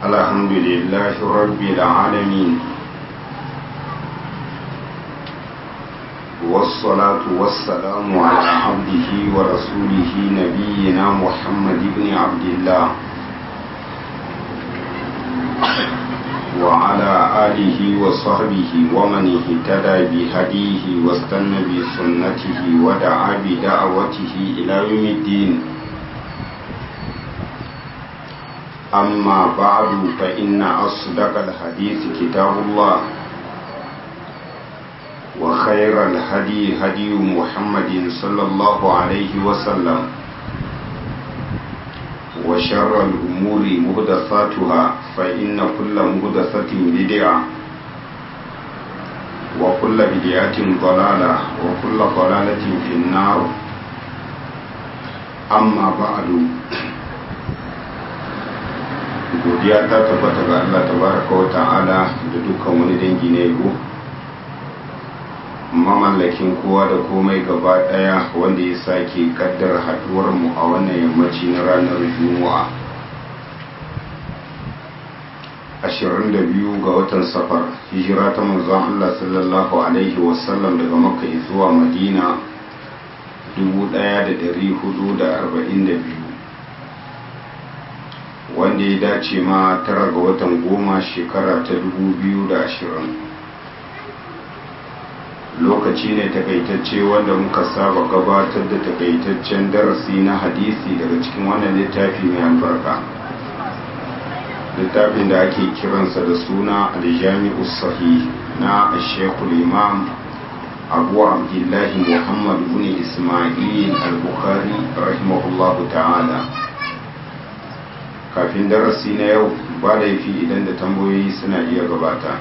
الحمد لله رب العالمين والصلاة والسلام على عبده ورسوله نبينا محمد بن عبد الله وعلى آله وصحبه ومن اهتدى بهديه واستنى بسنته ودعا بدعوته إلى يوم الدين أما بعد فإن أصدق الحديث كتاب الله وخير الهدي هدي محمد صلى الله عليه وسلم وشر الأمور مهدثاتها فإن كل مهدثة بدعة وكل بدعة ضلالة وكل ضلالة في النار أما بعد godiya ta tabbata ga Allah tabaraka wa ta'ala da dukkan wani dangi na yabo mamallakin kowa da komai gaba daya wanda ya sake kaddara haduwar mu a wannan yammaci na ranar juma'a 22 ga watan safar hijira ta manzon Allah sallallahu alaihi wasallam daga makka zuwa madina 1442 wanda ya dace ma tara ga watan goma shekara ta 2020 lokaci ne takaitacce wanda muka saba gabatar da takaitaccen darasi na hadisi daga cikin wannan littafi mai albarka littafin da ake kiransa da suna aljami'u sahih na shekul imam abu abdullahi muhammad bin ismail al-bukhari rahimahullahu ta'ala kafin darasi na yau ba laifi idan da tambayoyi suna iya gabata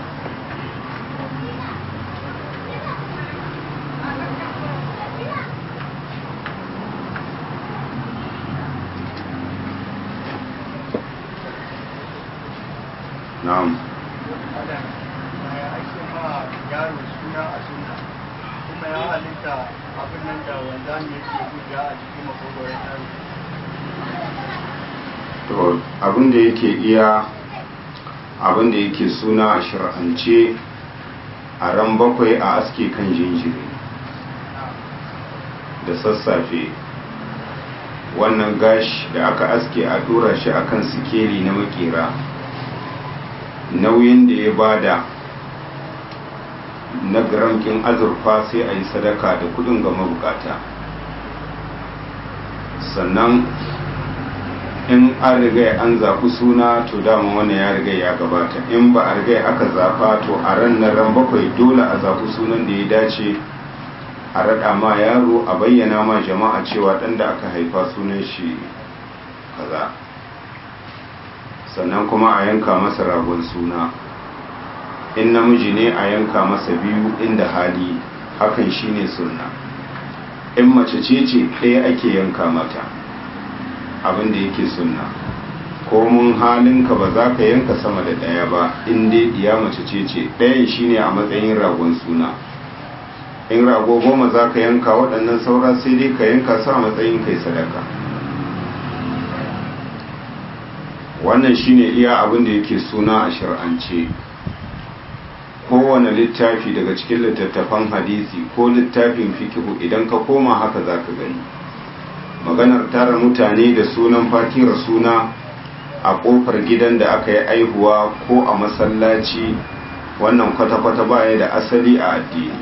na'am yaro suna a suna kuma ya halitta abin nan da wanda ne ke guda a cikin makogoron yaro to abin da yake iya abin da yake suna a shir'ance a ran bakwai a aske kan jinjiri da sassafe wannan gashi da aka aske a dora shi akan sikeli na makera nauyin da ya bada na gramkin azurfa sai a yi sadaka da kudin ga mabukata sannan in an riga an zafi suna to dama wannan ya riga ya gabata in ba a riga aka zafa to a ran na ran bakwai dole a zafi sunan da ya dace a raɗa ma yaro a bayyana ma jama'a cewa ɗan da aka haifa sunan shi kaza sannan kuma a yanka masa ragon suna in namiji ne a yanka masa biyu inda hali hakan shine sunna in mace ce ce ɗaya ake yanka mata abin da yake sunna ko mun halinka ba za ka yanka sama da ɗaya ba in dai iya mace ce ce ɗayan shine a matsayin ragon suna in rago goma za ka yanka waɗannan saura sai dai ka yanka su a matsayin kai sadaka wannan shine iya abin da yake suna a shir'ance kowane littafi daga cikin littattafan hadisi ko littafin fikihu idan ka koma haka za ka gani maganar tara mutane da sunan fatira suna a kofar gidan da aka yi aihuwa ko a masallaci wannan kwata-kwata baya da asali a addini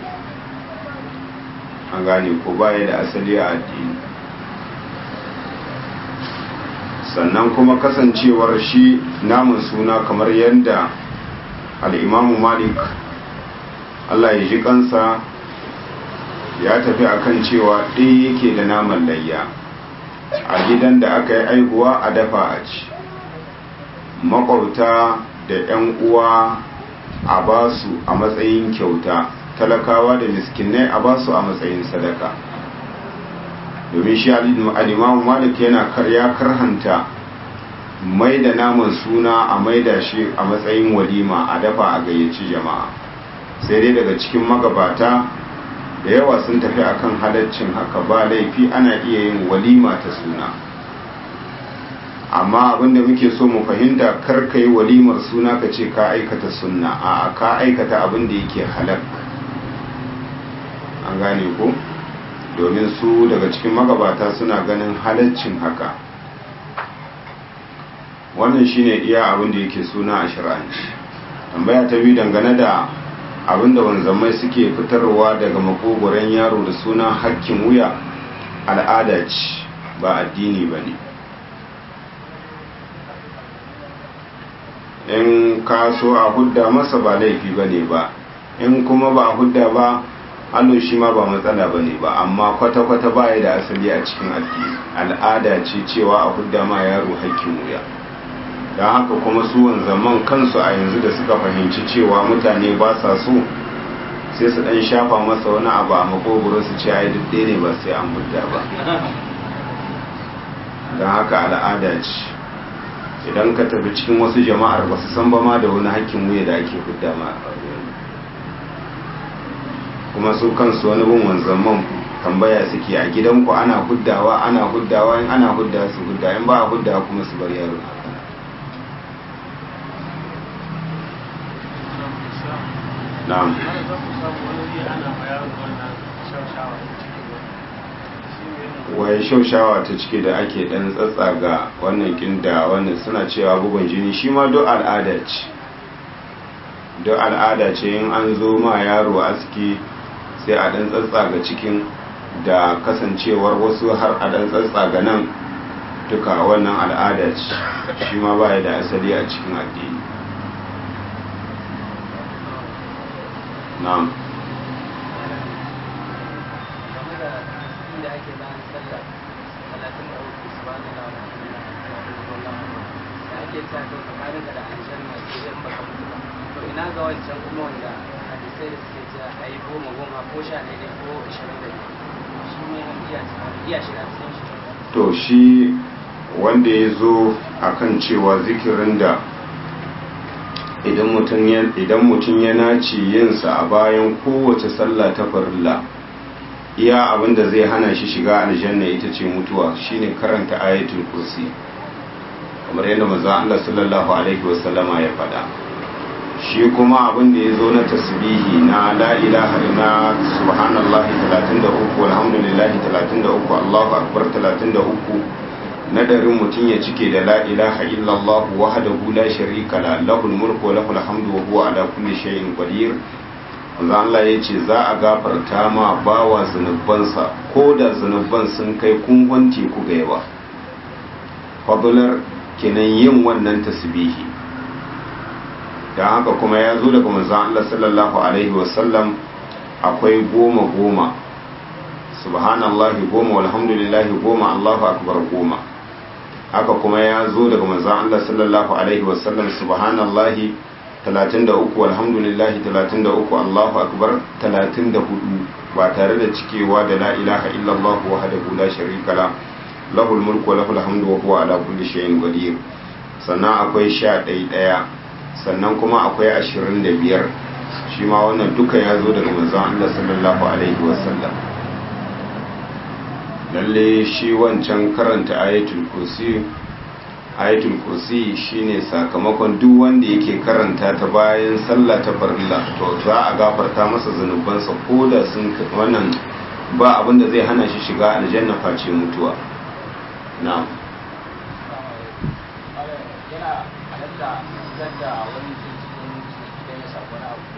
an gane ko baya da asali a addini sannan kuma kasancewar shi namun suna kamar yadda al'imamu malik allah ya ji kansa ya tafi akan cewa ɗaya yake da naman layya a gidan da aka yi aihuwa a dafa a ci makwauta da 'yan uwa a basu a matsayin kyauta talakawa da miskinai a basu a matsayin sadaka domin shi alimamu malik yana karya karhanta mai da naman suna a maida shi a matsayin walima a dafa a gayyaci jama'a sai dai daga cikin magabata da yawa sun tafi akan halaccin haka ba laifi ana iya yin walima ta suna amma abinda muke so mu fahimta kar ka yi walimar suna ka ce ka aikata sunna a ka aikata abinda yake halak an gane ko domin su daga cikin magabata suna ganin halaccin haka wannan shine iya abinda yake suna a shir'anci tambaya ta biyu dangane da abinda wanzamai suke fitarwa daga makogoron yaro da suna hakkin wuya al'ada ce ba addini ba ne in ka so a hudda masa ba laifi ba ne ba in kuma ba hudda ba hannu shi ma ba matsala ba ne ba amma kwata-kwata ba ya da asali a cikin addini al'ada ce cewa a hudda ma yaro hakkin wuya don haka kuma su zaman kansu a yanzu da suka fahimci cewa mutane ba sa so sai su dan shafa masa wani abu a makogoro su ce ai duk ne ba sai an hudda ba don haka al'ada ce idan ka tafi cikin wasu jama'ar ba su san ba ma da wani hakkin wuya da ake hudda ma kuma su kansu wani bin wanzamman tambaya suke a gidanku ana huddawa ana huddawa in ana hudda su hudda in ba a hudda kuma su bar yaro na'am wai shaushawa ta cike da ake dan tsatsa ga wannan kinda wannan suna cewa bugun jini shi ma duk al'ada ce duk al'ada ce in an zo ma yaro aski sai a dan tsatsa ga cikin da kasancewar wasu har a dan tsatsa ga nan duka wannan al'ada ce shi ma baya da asali a cikin addini na'am ina ga wancan kuma wanda hadisai da suke cewa a yi goma goma ko sha ɗaya ko ishirin da shi ne iya shiga cikin shi to shi wanda ya zo akan cewa zikirin da idan mutum ya naci yinsa a bayan kowace sallah ta farilla iya abinda zai hana shi shiga aljanna ita ce mutuwa shine karanta ayatul kursi kamar yadda manzo Allah sallallahu alaihi wasallama ya faɗa shi kuma abin da ya zo na tasbihi na la ilaha illa subhanallahi 33 alhamdulillahi 33 Allahu akbar 33 nadarin mutum ya cike da la ilaha illallah wahdahu la sharika la lahul mulku wa lahul hamdu wa huwa ala kulli shay'in qadir manzo Allah ya ce za a gafarta ma bawa zunubansa ko da zunuban sun kai kungon teku ga yawa fadlar kenan yin wannan tasbihi dan haka kuma ya zo daga manzo Allah sallallahu alaihi wasallam akwai goma goma subhanallahi goma walhamdulillahi goma Allahu akbar goma haka kuma ya zo daga manzon Allah sallallahu alaihi wasallam subhanallahi 33 walhamdulillahi 33 Allahu akbar 34 ba tare da cikewa da la ilaha illallah wahdahu la sharika la lahul mulku wa lahul hamdu wa huwa ala kulli shay'in qadir sannan akwai 11 daya sannan kuma akwai 25 shi ma wannan duka ya zo daga manzon Allah sallallahu alaihi wasallam lalle shi wancan karanta ayatul kursi ayatul kursi shine sakamakon duk wanda yake karanta ta bayan sallah ta farilla to za a gafarta masa zanubansa ko da sun wannan ba abin da zai hana shi shiga aljanna face mutuwa na'am yana halatta zanda wani cikin idan ya samu wani abu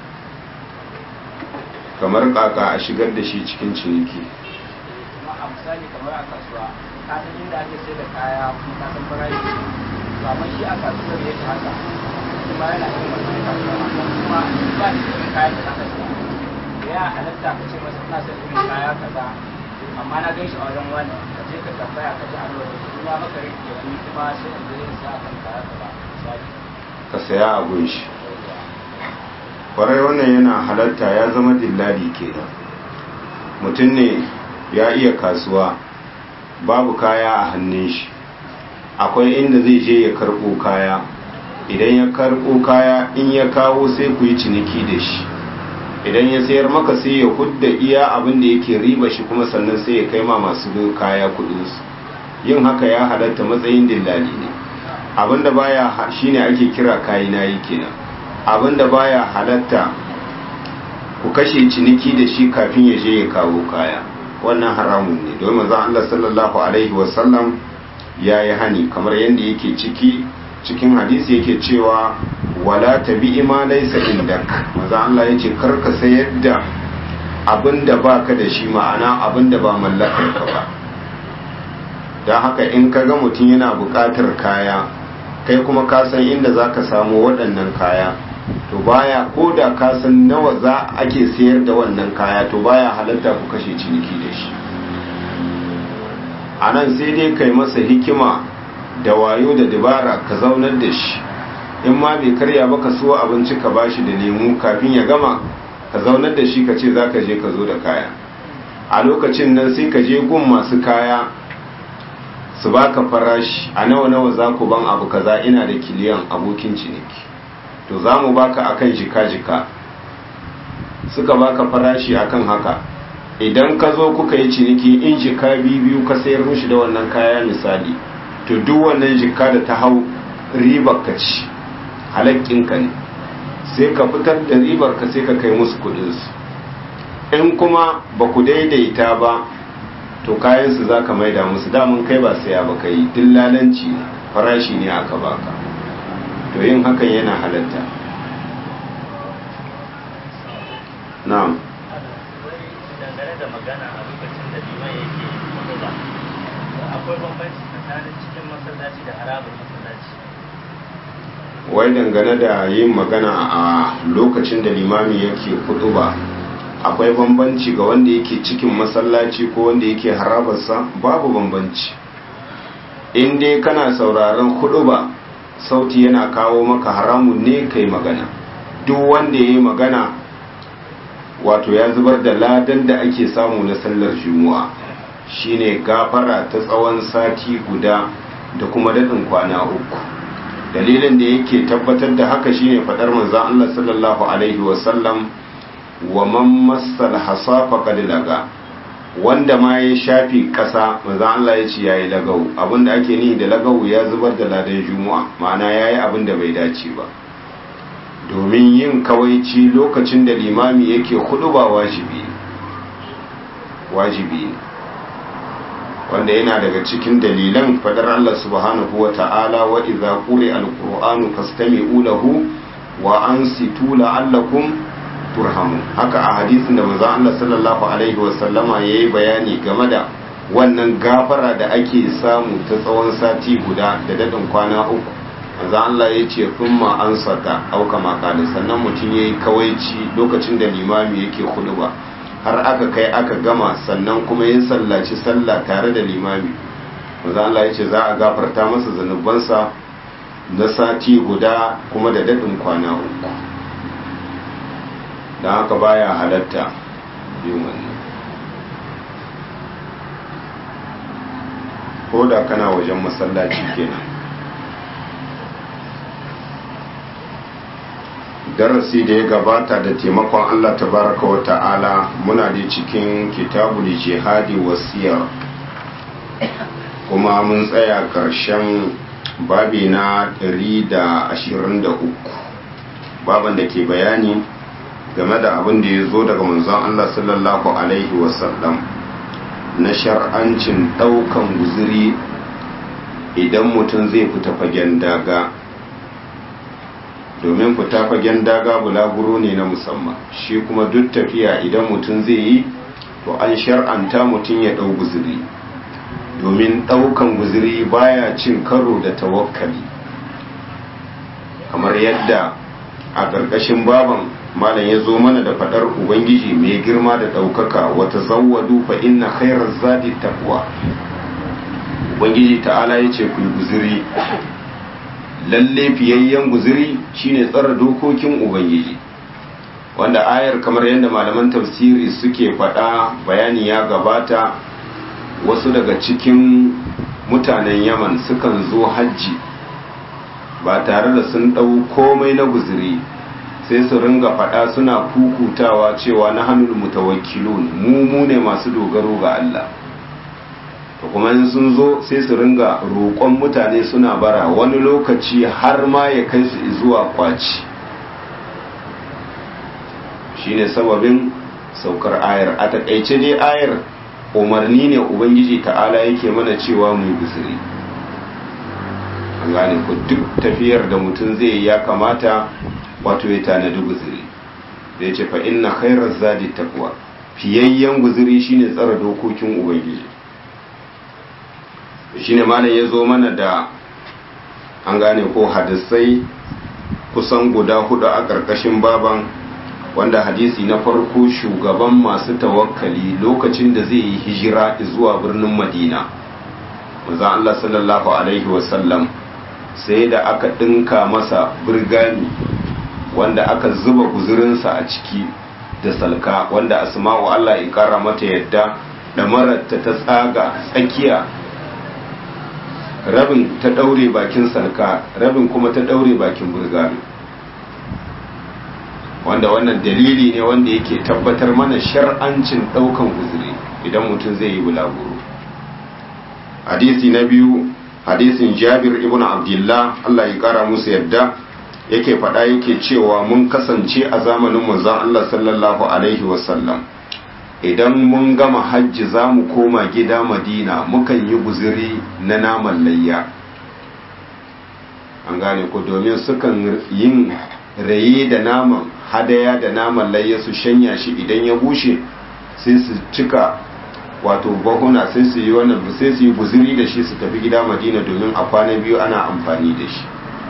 kamar kaka a shigar da shi cikin ciniki kuma a misali kamar a kasuwa ka san inda ake sai da kaya kuma ka san farashi to amma shi a kasuwar yake haka kuma yana yin wannan kasuwa amma kuma ba shi irin kayan da zaka siya da ya halatta ka ce masa ina son irin kaya kaza amma na gan shi a wajen wani ka je ka tambaya ka ji alwa da kuma maka rike ya ni kuma sai in je in sa kan kaya kaza misali ka saya a gunshi kwarai wannan yana halatta ya zama dillali kenan mutum ne ya iya kasuwa babu kaya a hannun shi akwai inda zai je ya karɓo kaya idan ya karɓo kaya in ya kawo sai ku yi ciniki da shi idan ya sayar maka sai ya hudda iya abin da yake riba shi kuma sannan sai ya kai ma masu kaya kudinsu yin haka ya halatta matsayin dillali ne abinda baya shine ake kira kayi nayi kenan abinda baya halatta ku kashe ciniki da shi kafin ya je ya kawo kaya wannan haramun ne domin manzon Allah sallallahu alaihi wasallam ya yi hani kamar yadda yake ciki cikin hadisi yake cewa wala tabi ima laysa indak manzon Allah yace karka sayar da abinda baka da shi ma'ana abinda ba mallakar ka ba don haka in ka ga mutum yana buƙatar kaya kai kuma ka san inda za ka samu waɗannan kaya to baya ko da ka san nawa za ake sayar da wannan kaya to baya halatta ku kashe ciniki da shi a nan sai dai kai masa hikima da wayo da dabara ka zaunar da shi in ma bai karya ba ka so abinci ka bashi da lemu kafin ya gama ka zaunar da shi ka ce za ka je ka zo da kaya a lokacin nan sai ka je gun masu kaya su baka farashi a nawa nawa za ku ban abu kaza ina da kiliyan abokin ciniki to za mu baka akan jika-jika suka baka farashi akan haka idan ka zo kuka yi ciniki in jika biyu ka sayar mushi da wannan kaya misali to duk wannan jika da ta hau ribar ka ci halakkinka ne sai ka fitar da ribar ka sai ka kai musu kudinsu in kuma ba ku daidaita ba to kayansu za ka maida musu damun kai ba saya ba kai dillalanci farashi ne aka baka to yin hakan yana halatta na'am dangane da magana a lokacin da liman yake kudu ba akwai bambanci tsakanin cikin masallaci da harabar masallaci wai dangane da yin magana a lokacin da limami yake kudu ba akwai bambanci ga wanda yake cikin masallaci ko wanda yake harabarsa babu bambanci in dai kana sauraron kudu ba sauti yana kawo maka haramun ne kai magana duk wanda ya yi magana wato ya zubar da ladan da ake samu na sallar juma'a shine gafara ta tsawon sati guda da kuma daɗin kwana uku dalilin da yake tabbatar da haka shine faɗar manzon Allah sallallahu alaihi wasallam wa man massal hasa faqad laga wanda ma ya shafi ƙasa manzon Allah ya ce yayi lagau abinda ake nihi da lagau ya zubar da ladan juma'a ma'ana yayi abin da bai dace ba domin yin kawaici lokacin da limami yake hudu ba wajibi wajibi ne wanda yana daga cikin dalilan fadar Allah subhanahu wa ta'ala wa idza quri al-qur'anu fastami'u lahu wa ansitu la'allakum turhamun haka a hadisin da manzon Allah sallallahu alaihi wa sallama yayi bayani game da wannan gafara da ake samu ta tsawon sati guda da dadin kwana uku manzon Allah ya ce thumma ansata au kama kana sannan mutum yayi kawaici lokacin da limami yake ba har aka kai aka gama sannan kuma ya sallaci sallah tare da limami manzon Allah ya ce za a gafarta masa zanubansa na sati guda kuma da dadin kwana uku don haka baya halatta yin wannan ko da kana wajen masallaci kenan darasi da ya gabata da taimakon Allah tabaraka wa ta'ala muna da cikin kitabul jihadi wasiyar kuma mun tsaya ƙarshen babi na 123 baban da ke bayani game da abin da ya zo daga manzon Allah sallallahu Alaihi wasallam na shar'ancin ɗaukan guziri idan mutum zai fita fagen daga domin fita fagen daga bulaguro ne na musamman shi kuma duk tafiya idan mutum zai yi to an shar'anta mutum ya ɗau guziri domin ɗaukan guziri baya cin karo da tawakkali kamar yadda a ƙarƙashin baban malam ya zo mana da faɗar ubangiji mai girma da ɗaukaka wata zawwadu fa inna khairar zadi taqwa ubangiji ta'ala ya ce ku yi guziri lalle fiyayyen guziri shine tsara dokokin ubangiji wanda ayar kamar yadda malaman tafsiri suke faɗa bayani ya gabata wasu daga cikin mutanen yaman sukan zo hajji ba tare da sun ɗau komai na guziri sai su ringa faɗa suna kukutawa cewa na hannun mutawakkilun mu mu ne masu dogaro ga Allah to kuma in sun zo sai su ringa roƙon mutane suna bara wani lokaci har ma ya kai su zuwa kwaci shine sababin saukar ayar a takaice dai ayar umarni ne ubangiji ta'ala yake mana cewa mu guzuri an gane ku duk tafiyar da mutum zai yi ya kamata wato ya tanadi guzuri da ya ce fa inna khairar zadi taqwa fiyayyen guzuri shine tsara dokokin ubangiji shine malam ya zo mana da an gane ko hadisai kusan guda hudu a ƙarƙashin baban wanda hadisi na farko shugaban masu tawakkali lokacin da zai yi hijira zuwa birnin madina manzon Allah sallallahu alaihi wasallam sai da aka ɗinka masa birgami wanda aka zuba guzurinsa a ciki da salka wanda asma'u Allah ya kara mata yadda da mararta ta tsaga tsakiya rabin ta ɗaure bakin salka rabin kuma ta ɗaure bakin burgami wanda wannan dalili ne wanda yake tabbatar mana shar'ancin ɗaukan guzuri idan mutum zai yi bulaguro hadisi na biyu hadisin jabir ibn abdullah Allah ya kara musu yadda yake faɗa yake cewa mun kasance a zamanin manzon Allah sallallahu alaihi wasallam idan mun gama hajji za mu koma gida madina mukan yi guziri na naman layya an gane ko domin sukan yin raye da naman hadaya da naman layya su shanya shi idan ya bushe sai su cika wato bahuna sai su yi wannan sai su yi guziri da shi su tafi gida madina domin a kwana biyu ana amfani da shi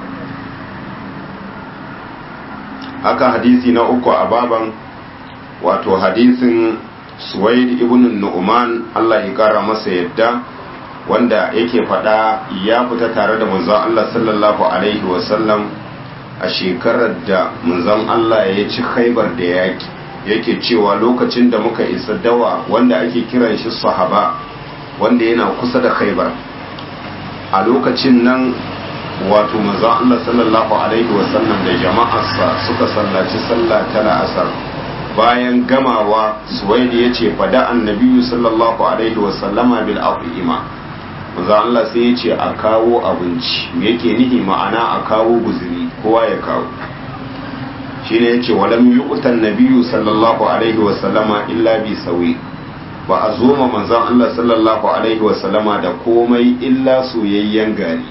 haka hadisi na uku a baban wato hadisin suwaid ibn nu'man Allah ya kara masa yadda wanda yake faɗa ya fita tare da manzon Allah sallallahu alaihi wasallam a shekarar da manzon Allah ya ci khaibar da yaki yake cewa lokacin da muka isa dawa wanda ake kiran shi sahaba wanda yana kusa da khaibar a lokacin nan wato manzon Allah sallallahu alaihi wasallam da jama'arsa suka sallaci sallah ta la'asar bayan gamawa suwaidi ya ce fada annabiyu sallallahu alaihi wasallama bil afima manzon Allah sai ya ce a kawo abinci me yake nihi ma'ana a kawo guzuri kowa ya kawo shine yace walam yu'tan nabiyyu sallallahu alaihi wasallama illa bi sawi ba a zo ma manzon Allah sallallahu alaihi wasallama da komai illa soyayyen gari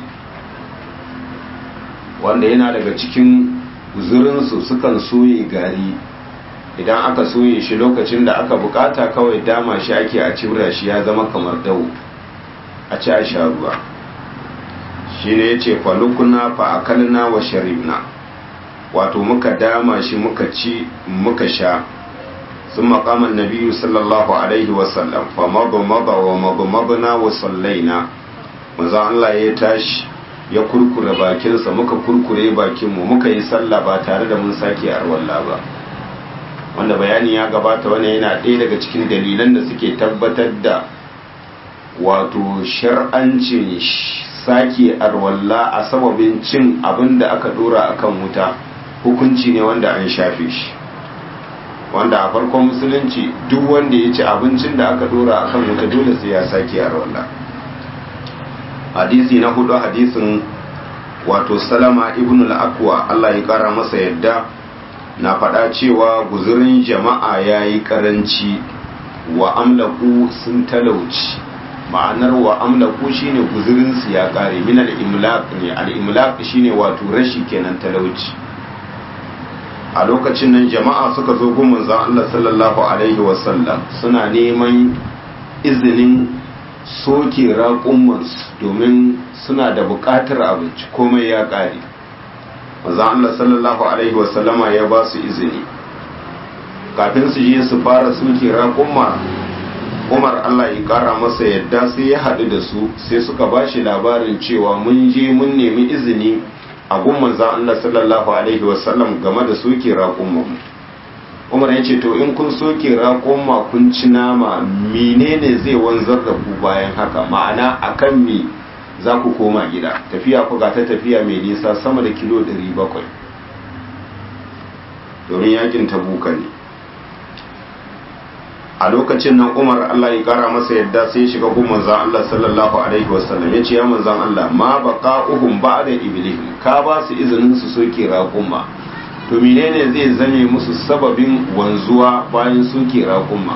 wanda yana daga cikin guzurinsu sukan soye gari idan aka soye shi lokacin da aka bukata kawai dama shi ake a cibra shi ya zama kamar dawo a ci a sha ruwa shi ne ya ce falukuna fa'akalna wa sharibna wato muka dama shi muka ci muka sha sun makaman nabiyu sallallahu alaihi wasallam fa mabamaba wa mabamabna wa sallaina maza Allah ya tashi ya kurkure bakinsa muka kurkure bakinmu muka yi sallah ba tare da mun sake arwalla ba wanda bayani ya gabata wani yana ɗaya daga cikin dalilan da suke tabbatar da wato shar'ancin sake arwalla a sababin cin abin da aka dora akan wuta hukunci ne wanda an shafe shi wanda a farkon musulunci duk wanda ya ci abincin da aka dora akan wuta dole sai ya sake arwalla hadisi na hudu hadisin wato salama ibn al-akwa Allah ya kara masa yadda na faɗa cewa guzurin jama'a ya yi karanci wa amlaku sun talauci ma'anar wa amlaku shine guzurinsu ya kare min al-imlaq ne al-imlaq shine wato rashi kenan talauci a lokacin nan jama'a suka zo gun manzon Allah sallallahu alaihi wasallam suna neman izinin soke raƙumansu domin suna da buƙatar abinci komai ya ƙare manzon Allah sallallahu alaihi wasallama ya ba su izini kafin su je su fara soke raƙumma umar Allah ya ƙara masa yadda sai ya haɗu da su sai suka ba shi labarin cewa mun je mun nemi izini a gun manzon Allah sallallahu alaihi wasallam game da soke raƙummanmu umar ya ce to in kun soke raƙon kun ci nama menene zai wanzar da ku bayan haka ma'ana akan me za ku koma gida tafiya ku ga ta tafiya mai nisa sama da kilo 700 domin yakin tabuka ne a lokacin nan umar Allah ya kara masa yadda sai ya shiga gun manzan Allah sallallahu alaihi wasallam ya ce ya manzan Allah ma baka uhum ba da ibilihim ka ba su izinin su soke raƙumma to menene zai zame musu sababin wanzuwa bayan soke raƙumma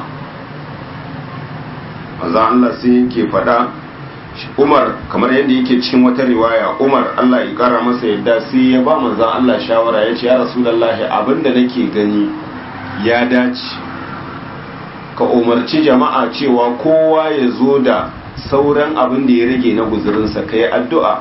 manzan Allah sai yake faɗa Umar kamar yadda yake cikin wata riwaya Umar Allah ya kara masa yadda sai ya ba manzan Allah shawara ya ce ya rasulullahi abinda nake gani ya dace ka umarci jama'a cewa kowa ya zo da sauran abin da ya rage na guzurinsa ka yi addu'a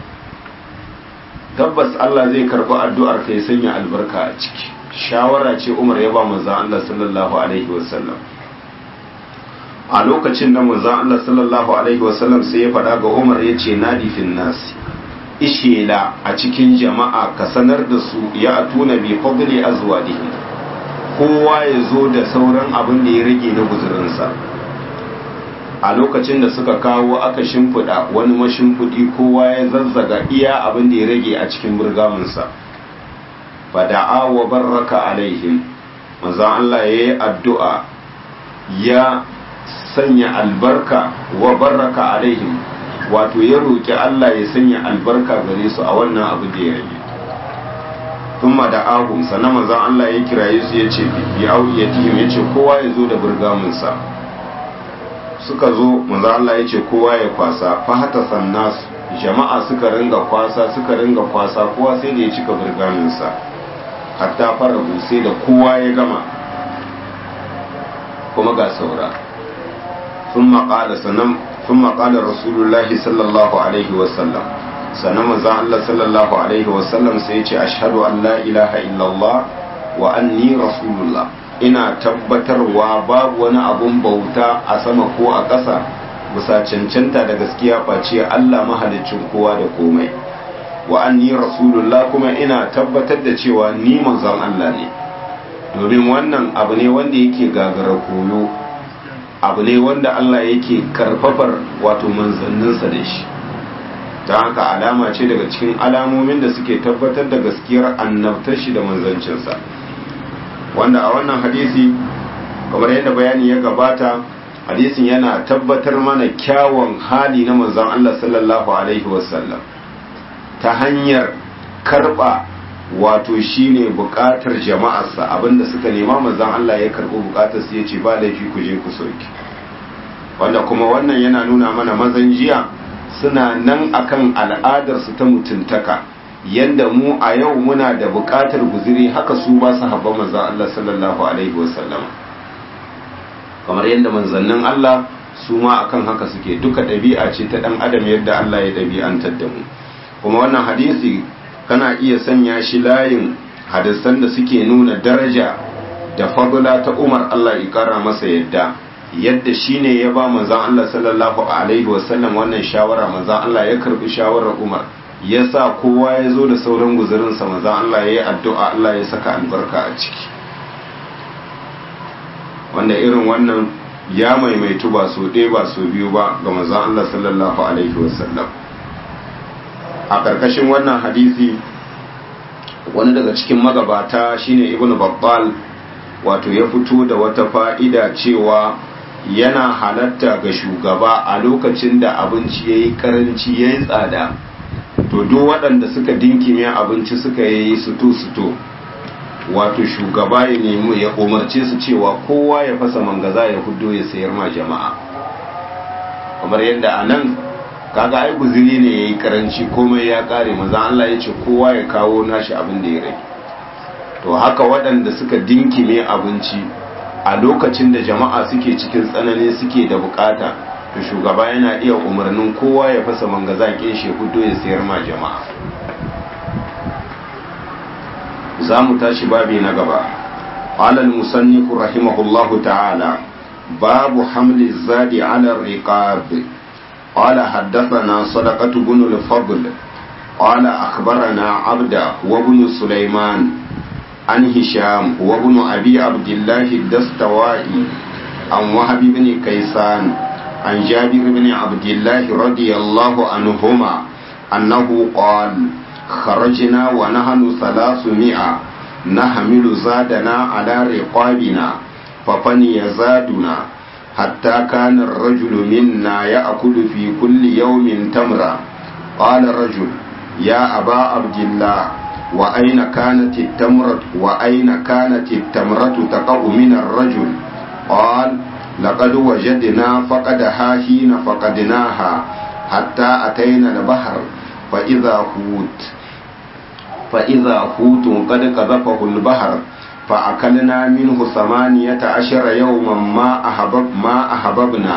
tabbas Allah zai karɓi addu'ar ka ya sanya albarka a ciki shawara ce umar ya ba manzan Allah sallallahu Alaihi wasallam a lokacin da manzan Allah sallallahu Alaihi wasallam sai ya faɗa ga umar ya ce nadifin nasi ishela a cikin jama'a ka sanar da su ya atuna bi fadli azwadihim kowa ya zo da sauran abin da ya rage na guzurinsa a lokacin da suka kawo aka shimfiɗa wani mashimfiɗi kowa ya zazzaga iya abin da ya rage a cikin burgaminsa fada'a wa barraka alaihim manzan Allah ya yi addu'a ya sanya albarka wa barraka alaihim wato ya roƙi Allah ya sanya albarka gare su a wannan abu da ya rage thumma da ahum sannan manzon Allah ya kiraye su ya ce bi auyatihim ya ce kowa ya zo da burgaminsa suka zo manzon Allah ya ce kowa ya kwasa fa hata sannas jama'a suka ringa kwasa suka ringa kwasa kowa sai da ya cika burgaminsa hatta farahu sai da kowa ya gama kuma ga saura thumma qala sannan thumma qala rasulullahi sallallahu alaihi wasallam sannan manzon Allah sallallahu alaihi wasallam sai ya ce ashhadu an la ilaha illallah wa anni rasulullah ina tabbatarwa babu wani abun bauta a sama ko a ƙasa bisa cancanta da gaskiya face Allah mahaliccin kowa da komai wa anni rasulullah kuma ina tabbatar da cewa ni manzon Allah ne domin wannan abu ne wanda yake gagara koyo abu ne wanda Allah yake karfafar wato manzanninsa da shi ta haka alama ce daga cikin alamomin da suke tabbatar da gaskiyar annabtar shi da manzancinsa wanda a wannan hadisi kamar yadda bayani ya gabata hadisin yana tabbatar mana kyawun hali na manzon Allah sallallahu alaihi wasallam ta hanyar karba wato shine bukatar jama'arsa abinda suka nema manzon Allah ya karbi bukatar su yace ba laifi ku je ku soki wanda kuma wannan yana nuna mana mazan jiya suna nan akan al'adarsu ta mutuntaka yadda mu a yau muna da buƙatar guziri haka su ba su haɓa manzan Allah sallallahu alaihi wasallam kamar yadda manzannin Allah su ma akan haka suke duka ɗabi'a ce ta ɗan adam yadda Allah ya ɗabi'antar da mu kuma wannan hadisi kana iya sanya shi layin hadisan da suke nuna daraja da fadula ta Umar Allah ya kara masa yadda yadda shine ya ba manzan Allah sallallahu alaihi wasallam wannan shawara manzan Allah ya karbi shawarar Umar ya sa kowa ya zo da sauran guzurinsa manzan Allah ya yi addu'a Allah ya saka albarka a ciki wanda irin wannan ya maimaitu ba so ɗaya ba so biyu ba ga manzan Allah sallallahu alaihi wasallam a ƙarƙashin wannan hadisi wani daga cikin magabata shine ibnu babbal wato ya fito da wata fa'ida cewa yana halatta ga shugaba a lokacin da abinci ya yi karanci ya yi tsada to duk waɗanda suka dinkime abinci suka yi suto-suto wato shugaba ya nemi ya umarce su cewa kowa ya fasa mangaza ya hudo ya sayar ma jama'a kamar yadda a nan kaga ai guziri ne ya yi karanci komai ya kare maza Allah ya ce kowa ya kawo nashi abin da ya rage to haka waɗanda suka dinkime abinci a lokacin da jama'a suke cikin tsanani suke da bukata to shugaba yana iya umarnin kowa ya fasa mangaza shi hudu ya sayar ma jama'a za mu tashi babi na gaba alal musannifu rahimahullahu ta'ala babu hamli zadi ala riqab qala haddathana sadaqatu bin al-fadl qala akhbarana abda wa ibn sulaiman عن هشام وابن أبي عبد الله الدستوائي عن وهب بن كيسان عن جابر بن عبد الله رضي الله عنهما أنه قال خرجنا ونحن ثلاثمائة نحمل زادنا على رقابنا ففني يزادنا حتى كان الرجل منا يأكل في كل يوم تمرة قال الرجل يا أبا عبد الله وأين كانت التمرة وأين كانت التمرة تقع من الرجل قال لقد وجدنا فقدها حين فقدناها حتى أتينا البحر فإذا حوت فإذا حوت قد قذفه البحر فأكلنا منه ثمانية عشر يوما ما أحبب ما أحببنا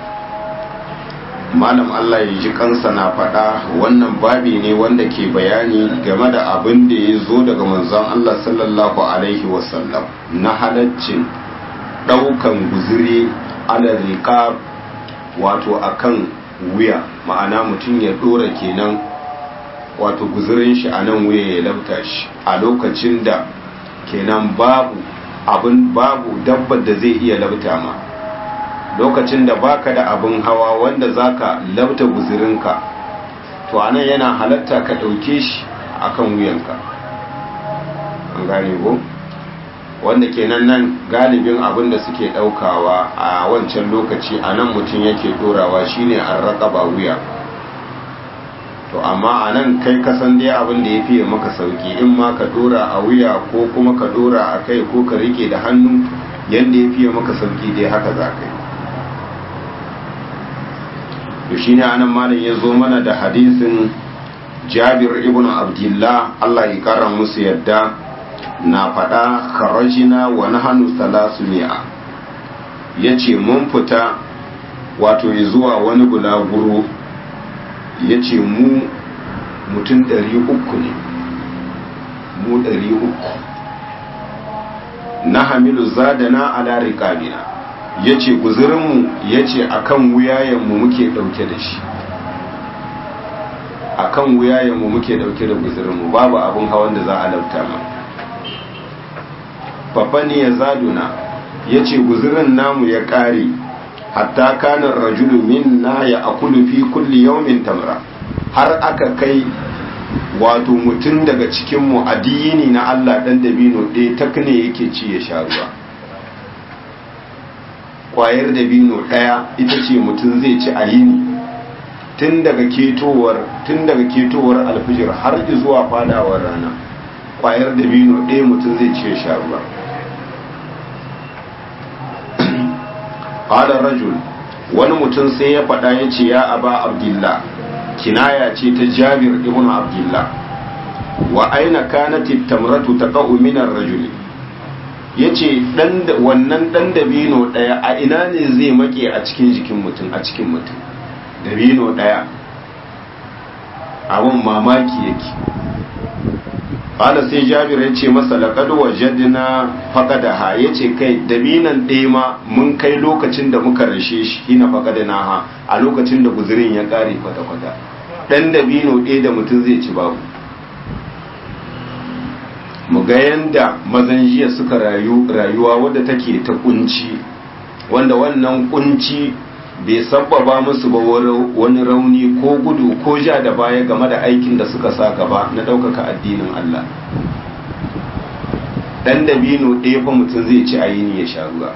malam Allah ya ji kansa na faɗa wannan babi ne wanda ke bayani game da abin da ya zo daga manzon Allah sallallahu alaihi wasallam na halaccin ɗaukan guziri ala riƙa wato akan wuya ma'ana mutum ya ɗora kenan wato guzirin shi a nan wuya ya labta shi a lokacin da kenan babu abin babu dabbar da zai iya labta ma lokacin da baka da abin hawa wanda zaka labta guzirinka to anan yana halatta ka ɗauke shi akan wuyanka an gane ko wanda kenan nan galibin abin da suke ɗaukawa a wancan lokaci a nan mutum yake ɗorawa shine an raƙaba wuya to amma a nan kai kasan dai abin da ya fiye maka sauki in ma ka ɗora a wuya ko kuma ka ɗora a kai ko ka rike da hannu yadda ya fiye maka sauki dai haka za ka yi to shine anan malam ya zo mana da hadisin jabir ibn abdullah Allah ya kara musu yadda na faɗa kharajina wa nahnu salasuni'a yace mun fita wato zuwa wani bulaguro yace mu mutum ɗari uku ne mu ɗari uku na hamilu zadana ala riqabina ya ce guzurinmu ya ce a kan wuyayenmu muke ɗauke da shi a kan wuyayenmu muke ɗauke da guzurinmu babu abin hawan da za a lauta ma babban ya zaduna ya ce guzurin namu ya ƙare hatta kanar rajulu min na ya akulu fi kulli yaumin tamra har aka kai wato mutum daga cikinmu addini na Allah ɗan dabino ɗaya takne yake ci ya sha ruwa kwayar dabino ɗaya ita ce mutum zai ci a yini tun daga ketowar tun daga ketowar alfijir har zuwa fadawar rana kwayar dabino ɗaya mutum zai ci sha ruwa qala rajul wani mutum sai ya faɗa ya ce ya aba abdullah kinaya ce ta jabir ibn abdullah wa aina kanat tamratu taqa'u min ar-rajuli ya ce wannan ɗan dabino ɗaya a ina ne zai make a cikin jikin mutum a cikin mutum dabino ɗaya abin mamaki yake ƙala sai jabir ya ce masa laƙadu wa jadina faƙada ha ya ce kai dabinan ɗaya ma mun kai lokacin da muka rashe shi hina faƙada na ha a lokacin da guzurin ya ƙare kwata-kwata ɗan dabino ɗaya da mutum zai ci babu mu ga yanda mazan jiya suka rayu rayuwa wadda take ta kunci wanda wannan kunci bai sabbaba musu ba wani rauni ko gudu ko ja da baya game da aikin da suka sa gaba na ɗaukaka addinin Allah ɗan dabino ɗaya fa mutum zai ci ayini ya sha ruwa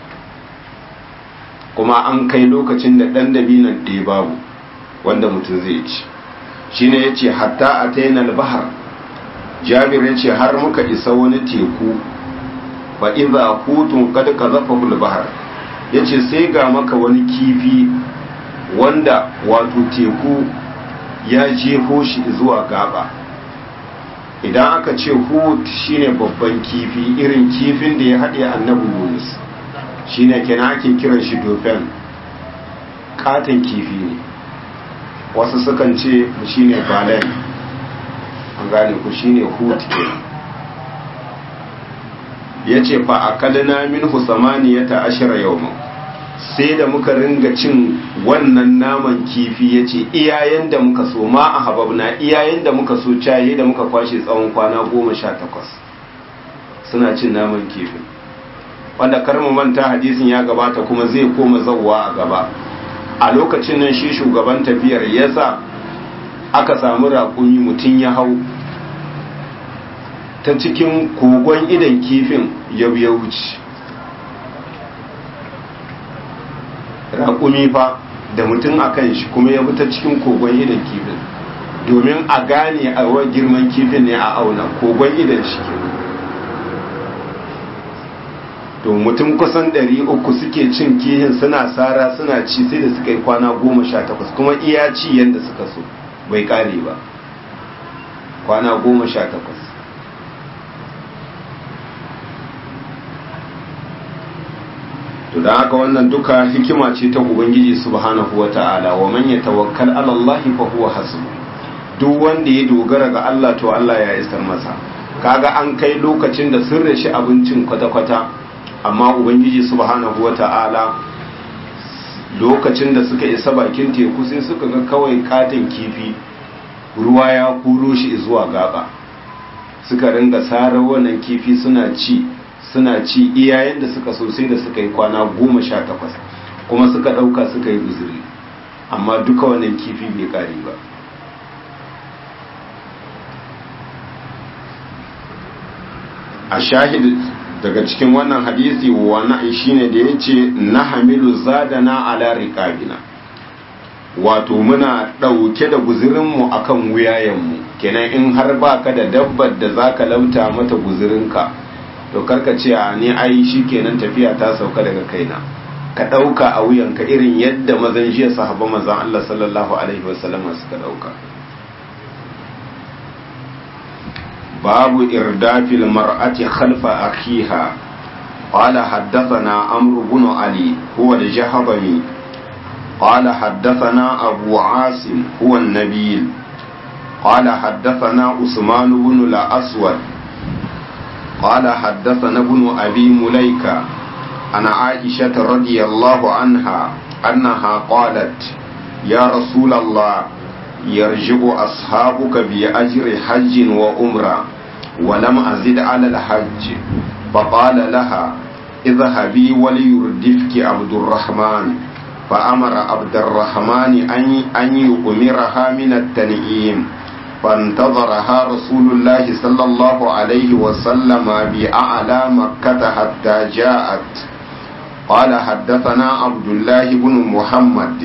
kuma an kai lokacin da ɗan dabinon ɗaya babu wanda mutum zai ci shine ya ce hatta a tainal bahar jabir ya ce har muka isa wani teku fa iza hutun kad kazafahu al-bahr yace sai ga maka wani kifi wanda wato teku ya jefo shi zuwa gaba idan aka ce hut shine babban kifi irin kifin da ya haɗe annabi Yunus shine kenan ake kiran shi dofen katon kifi ne wasu sukan ce shine balen an gane ku shine hut ke ya ce fa a kalina min husamaniyata ashira yawon sai da muka ringa cin wannan naman kifi ya ce iyayen da muka so ma a hababna iyayen da muka so caye da muka kwashe tsawon kwana goma sha takwas suna cin naman kifin wanda karmu manta hadisin ya gabata kuma zai koma zauwa a gaba a lokacin nan shi shugaban tafiyar yasa aka samu raƙumi mutum ya hau ta cikin kogon idan kifin ya wuce raƙumi fa da mutum a kan shi kuma ya bi ta cikin kogon idan kifin domin a gane a wa girman kifin ne a auna kogon idan shi ke to mutum kusan ɗari uku suke cin kihin suna sara suna ci sai da suka yi kwana goma sha takwas kuma iya ci yadda suka so bai ƙare ba kwana goma sha takwas to da haka wannan duka hikima ce ta ubangiji subhanahu wata'ala wa man yatawakkal ala Allah fa huwa hasbuh duk wanda ya dogara ga Allah to Allah ya isar masa kaga an kai lokacin da sun rashi abincin kwata-kwata amma ubangiji subhanahu wata'ala lokacin da suka isa bakin teku sai suka ga kawai katin kifi ruwa ya kuro shi zuwa gaba suka ringa sarar wannan kifi suna ci suna ci iyayen da suka so sai da suka yi kwana goma sha takwas kuma suka ɗauka suka yi guzuri amma duka wannan kifi bai ƙari ba a shahid daga cikin wannan hadisi wani shine da ya ce na hamilu zadana ala riƙabina wato muna ɗauke da guzurinmu a kan wuyayenmu kenan in har ba ka da dabbar da za ka lauta mata guzurinka to karka ce a ni ai shi kenan tafiya ta sauka daga kaina ka ɗauka a wuyanka irin yadda mazan jiya sahaba mazan Allah sallallahu alaihi wasallam suka ɗauka babu irdafil mar'ati khalfa akhiha قال حدثنا عمرو بن علي هو الجهضمي قال حدثنا أبو عاصم هو النبيل قال حدثنا عثمان بن الأسود قال حدثنا ابن أبي مليكة عن عائشة رضي الله عنها أنها قالت يا رسول الله يرجع أصحابك بأجر حج وأمرة ولم أزد على الحج فقال لها اذهبي وليردفك عبد الرحمن فأمر عبد الرحمن أن يؤمرها من التنعيم فانتظرها رسول الله صلى الله عليه وسلم بأعلى مكة حتى جاءت قال حدثنا عبد الله بن محمد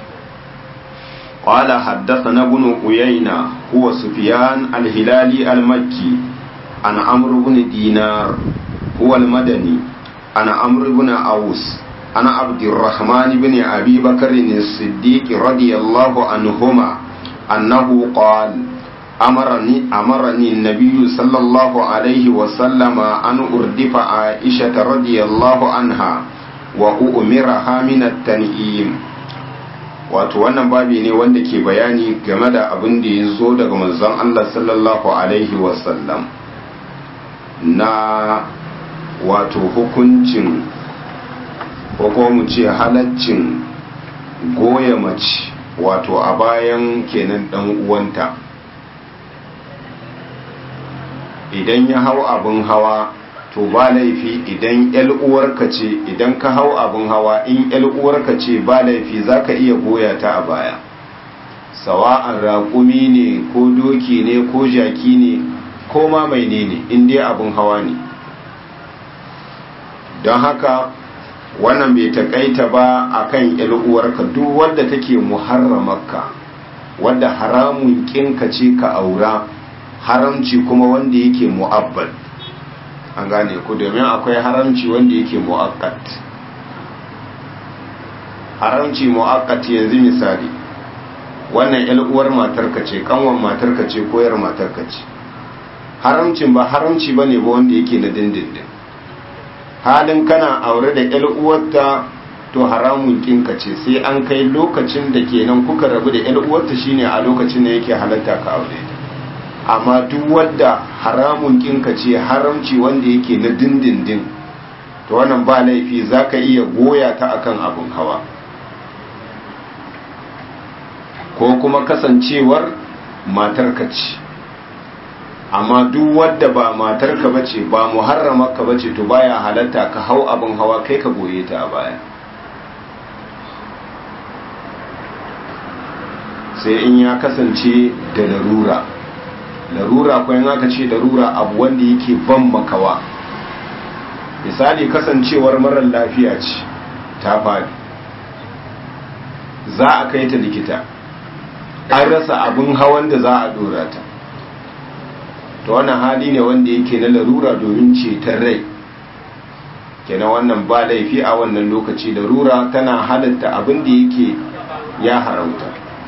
قال حدثنا ابن عيينة هو سفيان الهلالي المكي عن عمرو بن دينار هو المدني عن عمرو بن أوس عن عبد الرحمن بن أبي بكر الصديق رضي الله عنهما أنه قال أمرني أمرني النبي صلى الله عليه وسلم أن أردف عائشة رضي الله عنها وأؤمرها من التنئيم wato wannan babi ne wanda ke bayani game da abin da ya zo daga manzon Allah sallallahu alaihi wasallam na wato hukuncin ko kuma mu ce halaccin goya mace wato a bayan kenan dan uwanta idan ya hau abin hawa to ba laifi idan yal uwarka ce idan ka hau abin hawa in yal uwarka ce ba laifi zaka iya goya ta a baya sawa'an raƙumi ne ko doki ne ko jaki ne ko ma mai ne ne in dai abin hawa ne don haka wannan bai takaita ba akan yal uwarka duk wadda take muharramarka wadda haramun kinka ce ka aura haramci kuma wanda yake mu'abbad an gane ku domin akwai haramci wanda yake mu'akkat haramci mu'akkat yanzu misali wannan yan uwar matarka ce kanwan matarka ce koyar matarka ce haramcin ba haramci bane ba wanda yake na dindindin halin kana aure da yan uwarta to haramun kinka ce sai an kai lokacin da kenan kuka rabu da yan uwarta shine a lokacin da yake halatta ka aure ta amma duk wadda haramun kinka ce haramci wanda yake na dindindin to wannan ba laifi za ka iya goya ta akan abin hawa ko kuma kasancewar matarka ce amma duk wadda ba matarka bace ba muharramarka bace to baya halatta ka hau abin hawa kai ka goye ta a baya sai in ya kasance da larura larura ko in aka ce larura abu wanda yake ban makawa misali kasancewar marar lafiya ce ta faɗi za a kai ta likita an rasa abin hawan da za a dora ta to wannan hali ne wanda yake na larura domin ceton rai kenan wannan ba laifi a wannan lokaci larura tana halatta abin da yake ya haramta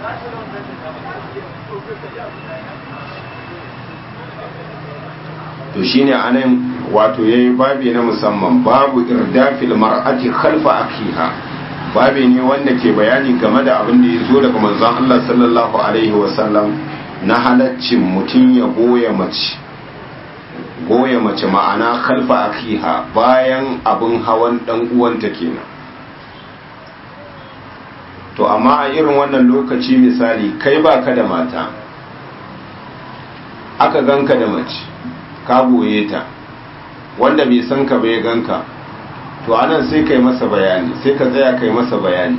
to shine anan wato yayi babi na musamman babu irdafil mar'ati khalfa akiha babi ne wanda ke bayani game da abin da ya zo daga manzon Allah sallallahu alaihi wasallam na halaccin mutum ya goya mace goya mace ma'ana khalfa akiha bayan abin hawan dan uwanta kenan to amma a irin wannan lokaci misali kai baka da mata aka ganka da mace ka goye ta wanda bai san ka bai ganka to anan sai kai masa bayani sai ka tsaya kai masa bayani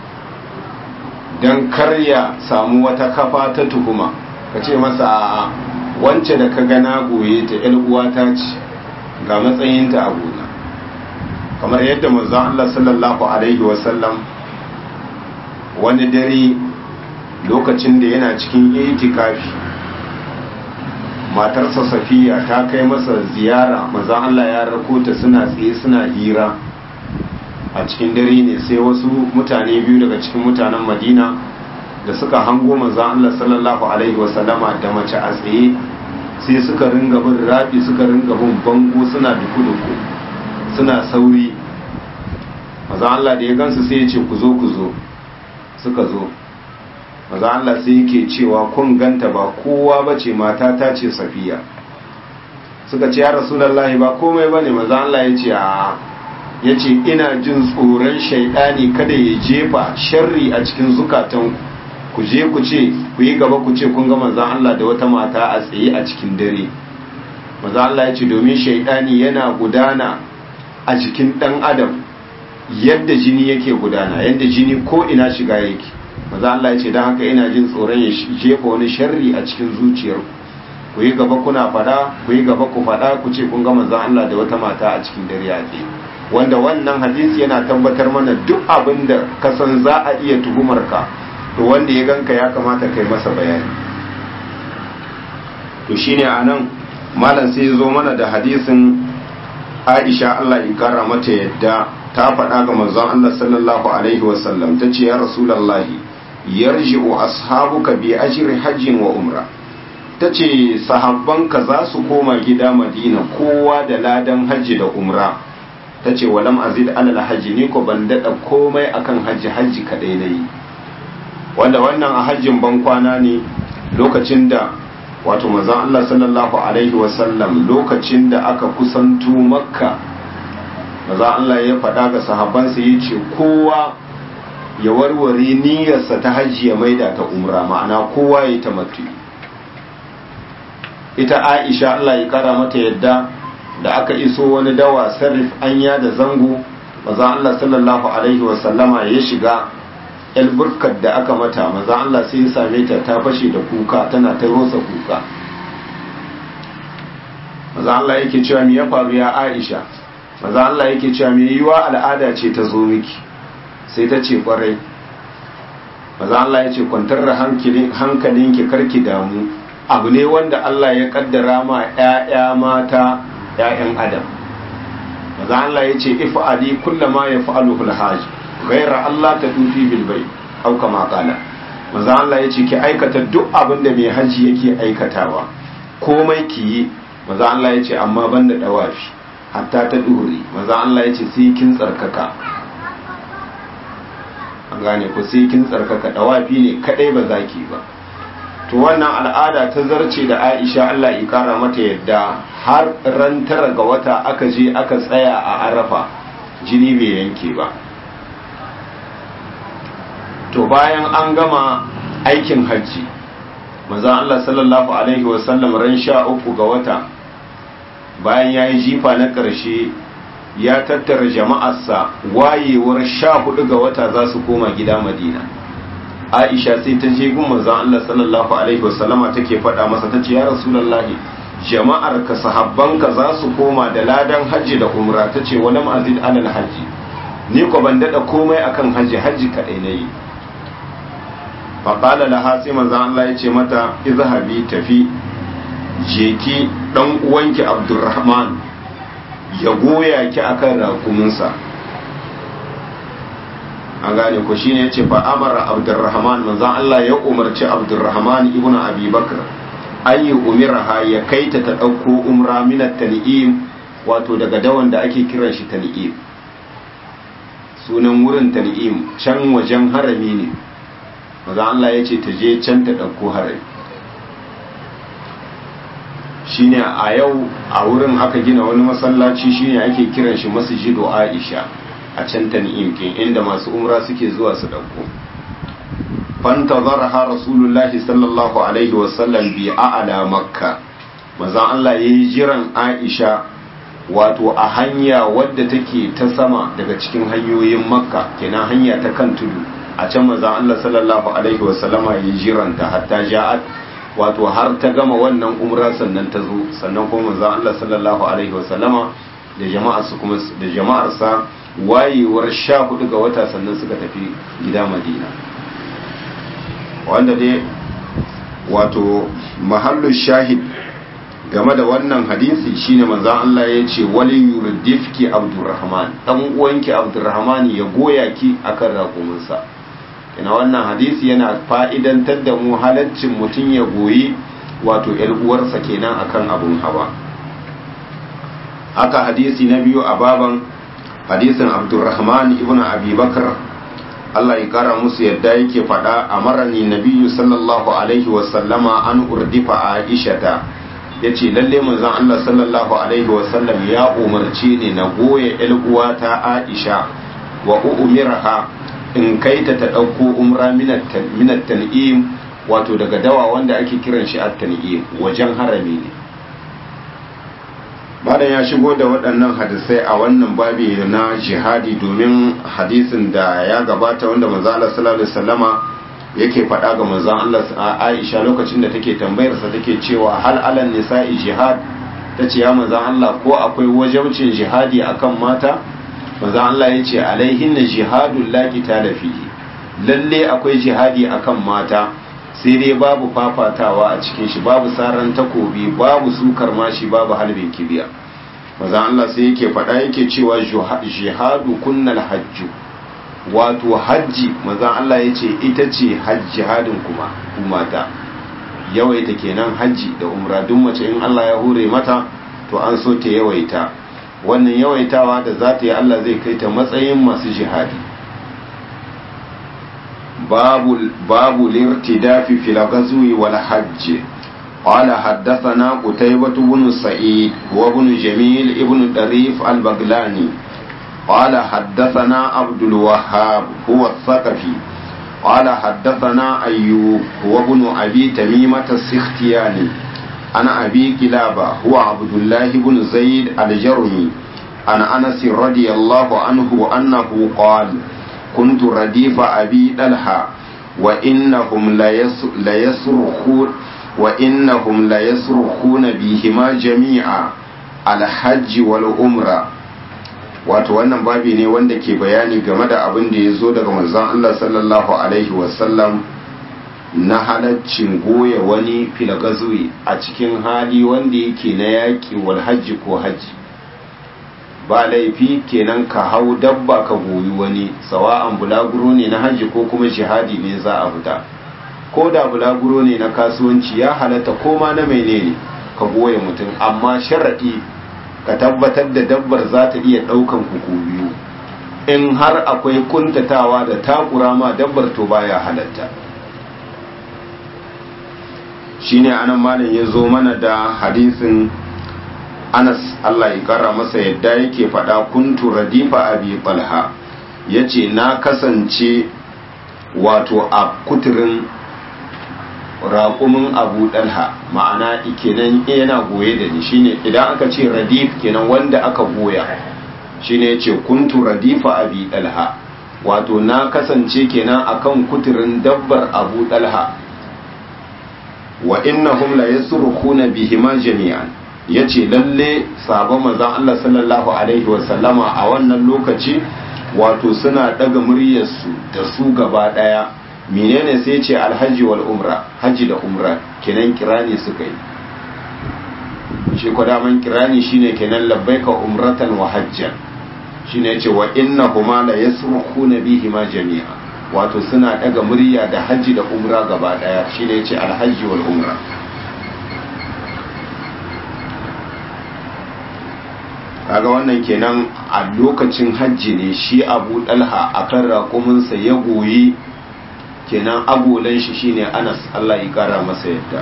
don karya samu wata kafa ta tuhuma ka ce masa a wance da ka gana goye ta uwata ce ga matsayinta a gona kamar yadda manzon Allah sallallahu alaihi wasallam wani dare lokacin da yana cikin itikafi matarsa safiya ta kai masa ziyara maza Allah ya rako ta suna tsaye suna hira a cikin dare ne sai wasu mutane biyu daga cikin mutanen madina da suka hango maza Allah sallallahu alaihi wasallama da mace a tsaye sai suka ringa bin rafi suka ringa bin bango suna duku-duku suna sauri maza Allah da ya gansu sai ya ce ku zo ku zo suka zo maza Allah sai yake cewa kun ganta ba kowa ba ce mata ta ce safiya suka ce ya rasulallahi ba komai ba ne maza Allah ya ce a ya ce ina jin tsoron shaidani kada ya jefa sharri a cikin zukatan ku je ku ce ku yi gaba ku ce kun ga maza Allah da wata mata a tsaye a cikin dare maza Allah ya ce domin shaidani yana gudana a jikin dan adam yadda jini yake gudana yadda jini ko ina shiga yake maza Allah ya ce don haka ina jin tsoron ya jefa wani sharri a cikin zuciyar ku yi gaba kuna fada ku yi gaba ku fada ku ce kun ga manzon Allah da wata mata a cikin dare a tsaye wanda wannan hadisi yana tabbatar mana duk abin da ka san za a iya tuhumar ka to wanda ya ganka ya kamata kai masa bayani to shine anan malam sai ya zo mana da hadisin Aisha Allah ya kara mata yadda ta faɗa ga manzon Allah sallallahu alaihi wasallam ta ce ya rasulallahi yarji'u ashabuka bi ajri hajjin wa umra ta ce sahabbanka za su koma gida madina kowa da ladan hajji da umra ta ce walam azid alal hajji ni ko ban daɗa komai akan hajji hajji kaɗai na yi wanda wannan a hajjin ban kwana ne lokacin da wato manzon Allah sallallahu alaihi wasallam lokacin da aka kusanto makka maza Allah ya faɗa ga sahabbansa ya ce kowa ya warware niyyarsa ta hajji ya maida ta umra ma'ana kowa ya ta matu ita aisha Allah ya kara mata yadda da aka iso wani dawa sarrif anya da zango maza Allah sallallahu alaihi wasallama ya shiga burkar da aka mata maza Allah sai ya same ta ta fashe da kuka tana ta rosa kuka maza Allah yake cewa me ya faru ya aisha maza Allah yake cewa mai yiwa al'ada ce ta zo miki sai ta ce kwarai maza Allah ya ce kwantar da hankalinki karki damu abu ne wanda Allah ya kaddara ma 'ya'ya mata 'ya'yan adam maza Allah ya ce ifa'ali kullama ya fa'alu hulhaj gaira Allah ta dufi bilbai au kama kala maza Allah ya ce ki aikata duk abin da mai haji yake aikatawa komai ki yi maza Allah ya ce amma banda dawafi hatta ta ɗuri maza Allah ya ce sai kin tsarkaka an gane ku sai kin tsarkaka dawafi ne kadai ba za ki ba to wannan al'ada ta zarce da Aisha Allah ya kara mata yadda har ran tara ga wata aka je aka tsaya a Arafa jini bai yanke ba to bayan an gama aikin hajji maza Allah sallallahu alaihi wasallam ran sha uku ga wata bayan ya yi jifa na ƙarshe ya tattara jama'arsa wayewar sha hudu ga wata za su koma gida madina aisha sai ta je gun manzon Allah sallallahu alaihi wasallama take faɗa masa ta ce ya rasulullahi jama'ar ka sahabban ka za su koma da ladan hajji da umra ta ce wani ma'azid alal hajji ni ko ban daɗa komai akan hajji hajji kaɗai na yi faƙala laha sai manzan Allah ya ce mata izhabi tafi jeki ɗan uwanki abdurrahman ya goya ki akan rakuminsa an gane ko shine yace fa amara abdurrahman manzon Allah ya umarci abdurrahman ibn abi bakr an yi umiraha ya kaita ta dauko umra min tan'im wato daga dawan da ake kiran shi tan'im sunan wurin tan'im can wajen harami ne manzon Allah ya ce ta je can ta dauko harami shine a yau a wurin aka gina wani masallaci shine ake kiran shi masjidu Aisha a can tan'im kin inda masu umra suke zuwa su dauko fantazarha rasulullahi sallallahu alaihi wasallam bi a'la makka manzon Allah yayi jiran Aisha wato a hanya wadda take ta sama daga cikin hanyoyin makka kenan hanya ta kan tudu a can manzon Allah sallallahu alaihi wasallama yayi jiranta hatta ja'at wato har ta gama wannan umra sannan ta zo sannan kuma manzon Allah sallallahu alaihi wasallama da jama'ar su kuma da jama'ar sa wayewar sha hudu ga wata sannan suka tafi gida madina wanda dai wato mahallu shahid game da wannan hadisi shine manzon Allah ya ce wali yurdifki abdurrahman dan uwanki abdurrahman ya goya ki akan raƙuminsa ina wannan hadisi yana fa'idantar da mu halaccin mutum ya goyi wato ‘yar uwarsa kenan akan abun hawa haka hadisi na biyu a baban hadisin abdurrahman ibn abi bakar Allah ya kara musu yadda yake faɗa a marani nabiyu sallallahu alaihi wasallama an urdifa aishata ya ce lalle manzon Allah sallallahu alaihi wasallam ya umarce ni na goya ‘yar uwata aisha wa umiraha in kaita ta ɗauko umra minat tan'im wato daga dawa wanda ake kiran shi at tan'im wajen harami ne malam ya shigo da waɗannan hadisai a wannan babi na jihadi domin hadisin da ya gabata wanda manzo Allah sallallahu alaihi wasallama yake faɗa ga manzo Allah Aisha lokacin da take tambayar sa take cewa hal alan nisa'i jihad tace ya manzo Allah ko akwai wajibcin jihadi akan mata manzo Allah ya ce alaihin na jihadun laki ta da fiye lalle akwai jihadi akan mata sai dai babu fafatawa a cikin shi babu saran takobi babu sukar mashi babu halbin kibiya manzo Allah sai yake faɗa yake cewa jihadu kunnal hajju wato hajji manzo Allah ya ce ita ce jihadin kuma ku mata yawaita kenan hajji da umra duk mace in Allah ya hure mata to an so ta yawaita wannan yawaitawa da za ta yi Allah zai kai ta matsayin masu jihadi babu lirtidafi fil ghazwi wal hajj قال حدثنا قتيبة بن سعيد وابن جميل ابن طريف البغلاني قال حدثنا عبد الوهاب هو الثقفي قال حدثنا أيوب هو ابن أبي تميمة السختياني أنا أبي كلابة هو عبد الله بن زيد الجرمي عن أنس رضي الله عنه أنه قال كنت رديف أبي دلها وإنهم ليصرخون وإنهم ليصرخون بهما جميعا الحج والعمرة wato wannan babi ne wanda ke bayani game da abin da ya zo daga manzon Allah sallallahu alaihi wasallam na halaccin goya wani filagazuwi a cikin hali wanda yake na yaƙi wal hajji ko hajji ba laifi kenan ka hau dabba ka goyi wani sawa'an bulaguro ne na hajji ko kuma jihadi ne za a fita ko da bulaguro ne na kasuwanci ya halatta ko ma na menene ka goya mutum amma sharaɗi ka tabbatar da dabbar za ta iya ɗaukan kuku biyu in har akwai kuntatawa da takura ma dabbar to baya halatta shine anan malam ya zo mana da hadisin anas Allah ya kara masa yadda yake faɗa kuntu radifa abi talha yace na kasance wato a kuturin raƙumin abu ɗalha ma'ana kenan yana goye da ni shine idan aka ce radif kenan wanda aka goya shine yace kuntu radifa abi ɗalha wato na kasance kenan akan kuturin dabbar abu ɗalha wa innahum la yasrukuna bihima jami'an yace lalle sabon manzon Allah sallallahu alaihi wa sallama a wannan lokaci wato suna daga muryarsu da su gaba daya menene sai ce alhaji wal umra haji da umra kenan kirani suka yi shi ko daman kirani shine kenan labbaika umratan wa hajjan shine yace wa innahuma la yasrukuna bihima jami'a wato suna daga murya da haji da umra gaba daya shine yace alhaji wal umra kaga wannan kenan a lokacin hajji ne shi abu dalha a kan raƙuminsa ya goyi kenan agolan shi shine anas allah ya kara masa yadda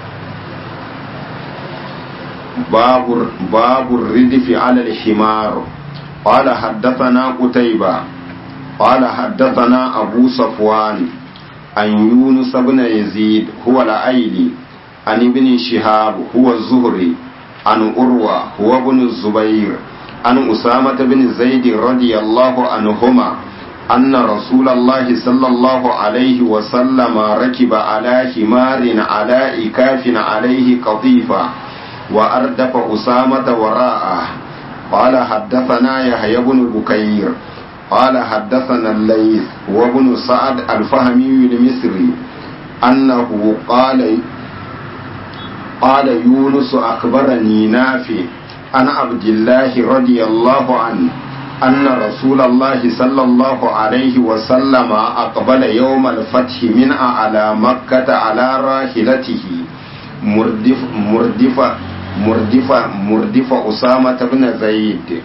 babur ridifi alal himar قال حدثنا قتيبة قال حدثنا أبو صفوان عن يونس بن يزيد هو الأيلي عن ابن شهاب هو الزهري عن أروى هو ابن الزبير عن أسامة بن زيد رضي الله عنهما أن رسول الله صلى الله عليه وسلم ركب على حمار على إكاف عليه قطيفة وأردف أسامة وراءه قال حدثنا يحيى بن بكير قال حدثنا الليث وابن سعد الفهمي المصري أنه قال قال يونس أخبرني نافع عن عبد الله رضي الله عنه أن رسول الله صلى الله عليه وسلم أقبل يوم الفتح من على مكة على راحلته مردف مردف مردف مردف أسامة بن زيد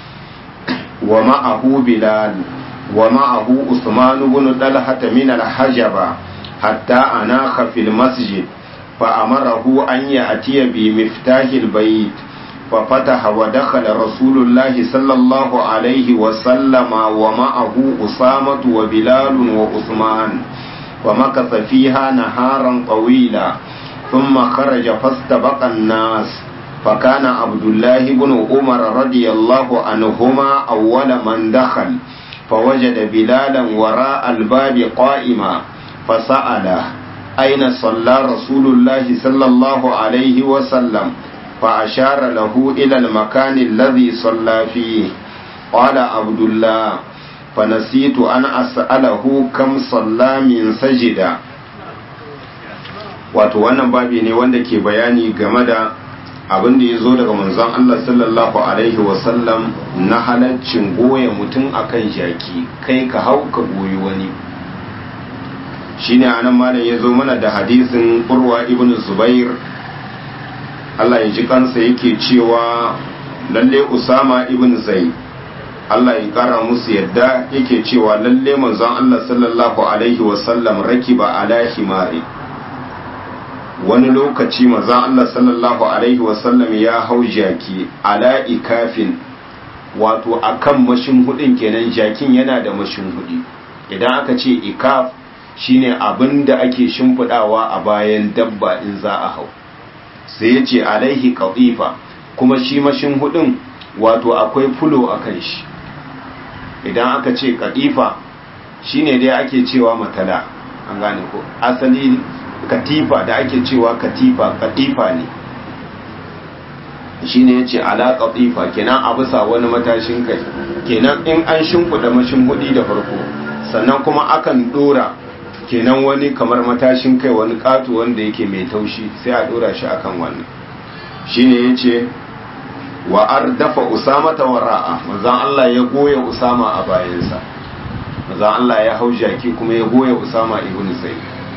ومعه بلال ومعه عثمان بن طلحة من الحجبة حتى أناخ في المسجد فأمره أن يأتي بمفتاح البيت ففتح ودخل رسول الله صلى الله عليه وسلم ومعه أسامة وبلال وعثمان ومكث فيها نهارا طويلا ثم خرج فاستبق الناس فكان عبد الله بن عمر رضي الله عنهما أول من دخل فوجد بلالا وراء الباب قائما فسأله أين صلى رسول الله صلى الله عليه وسلم فأشار له إلى المكان الذي صلى فيه قال عبد الله فنسيت أن أسأله كم صلى من سجدا wato wannan babi ne wanda ke bayani game da abin da ya zo daga manzon Allah sallallahu alaihi wasallam na halaccin goya mutum akan jaki kai ka hau ka goyi wani shine anan malam ya zo mana da hadisin urwa ibn zubair Allah ya ji kansa yake cewa lalle usama ibn zaid Allah ya kara musu yadda yake cewa lalle manzon Allah sallallahu alaihi wasallam rakiba ala himari wani lokaci manzon Allah sallallahu alaihi wasallam ya hau jaki ala ikafin wato akan mashin hudin kenan jakin yana da mashin hudi idan aka ce ikaf shine abin da ake shimfidawa a bayan dabba in za a hau sai ya ce alaihi qatifa kuma shi mashin hudin wato akwai fulo a kan shi idan aka ce qatifa shine dai ake cewa matala an gane ko asali katifa da ake cewa katifa katifa ne shine yace ala qatifa kenan a bisa wani matashin kai kenan in an shimfida mashin hudi da farko sannan kuma akan dora kenan wani kamar matashin kai wani katu wanda yake mai taushi sai a dora shi akan wannan shine yace wa ardafa usama ta wara'a manzon Allah ya goya usama a bayansa manzon Allah ya hau jaki kuma ya goya usama ibn zaid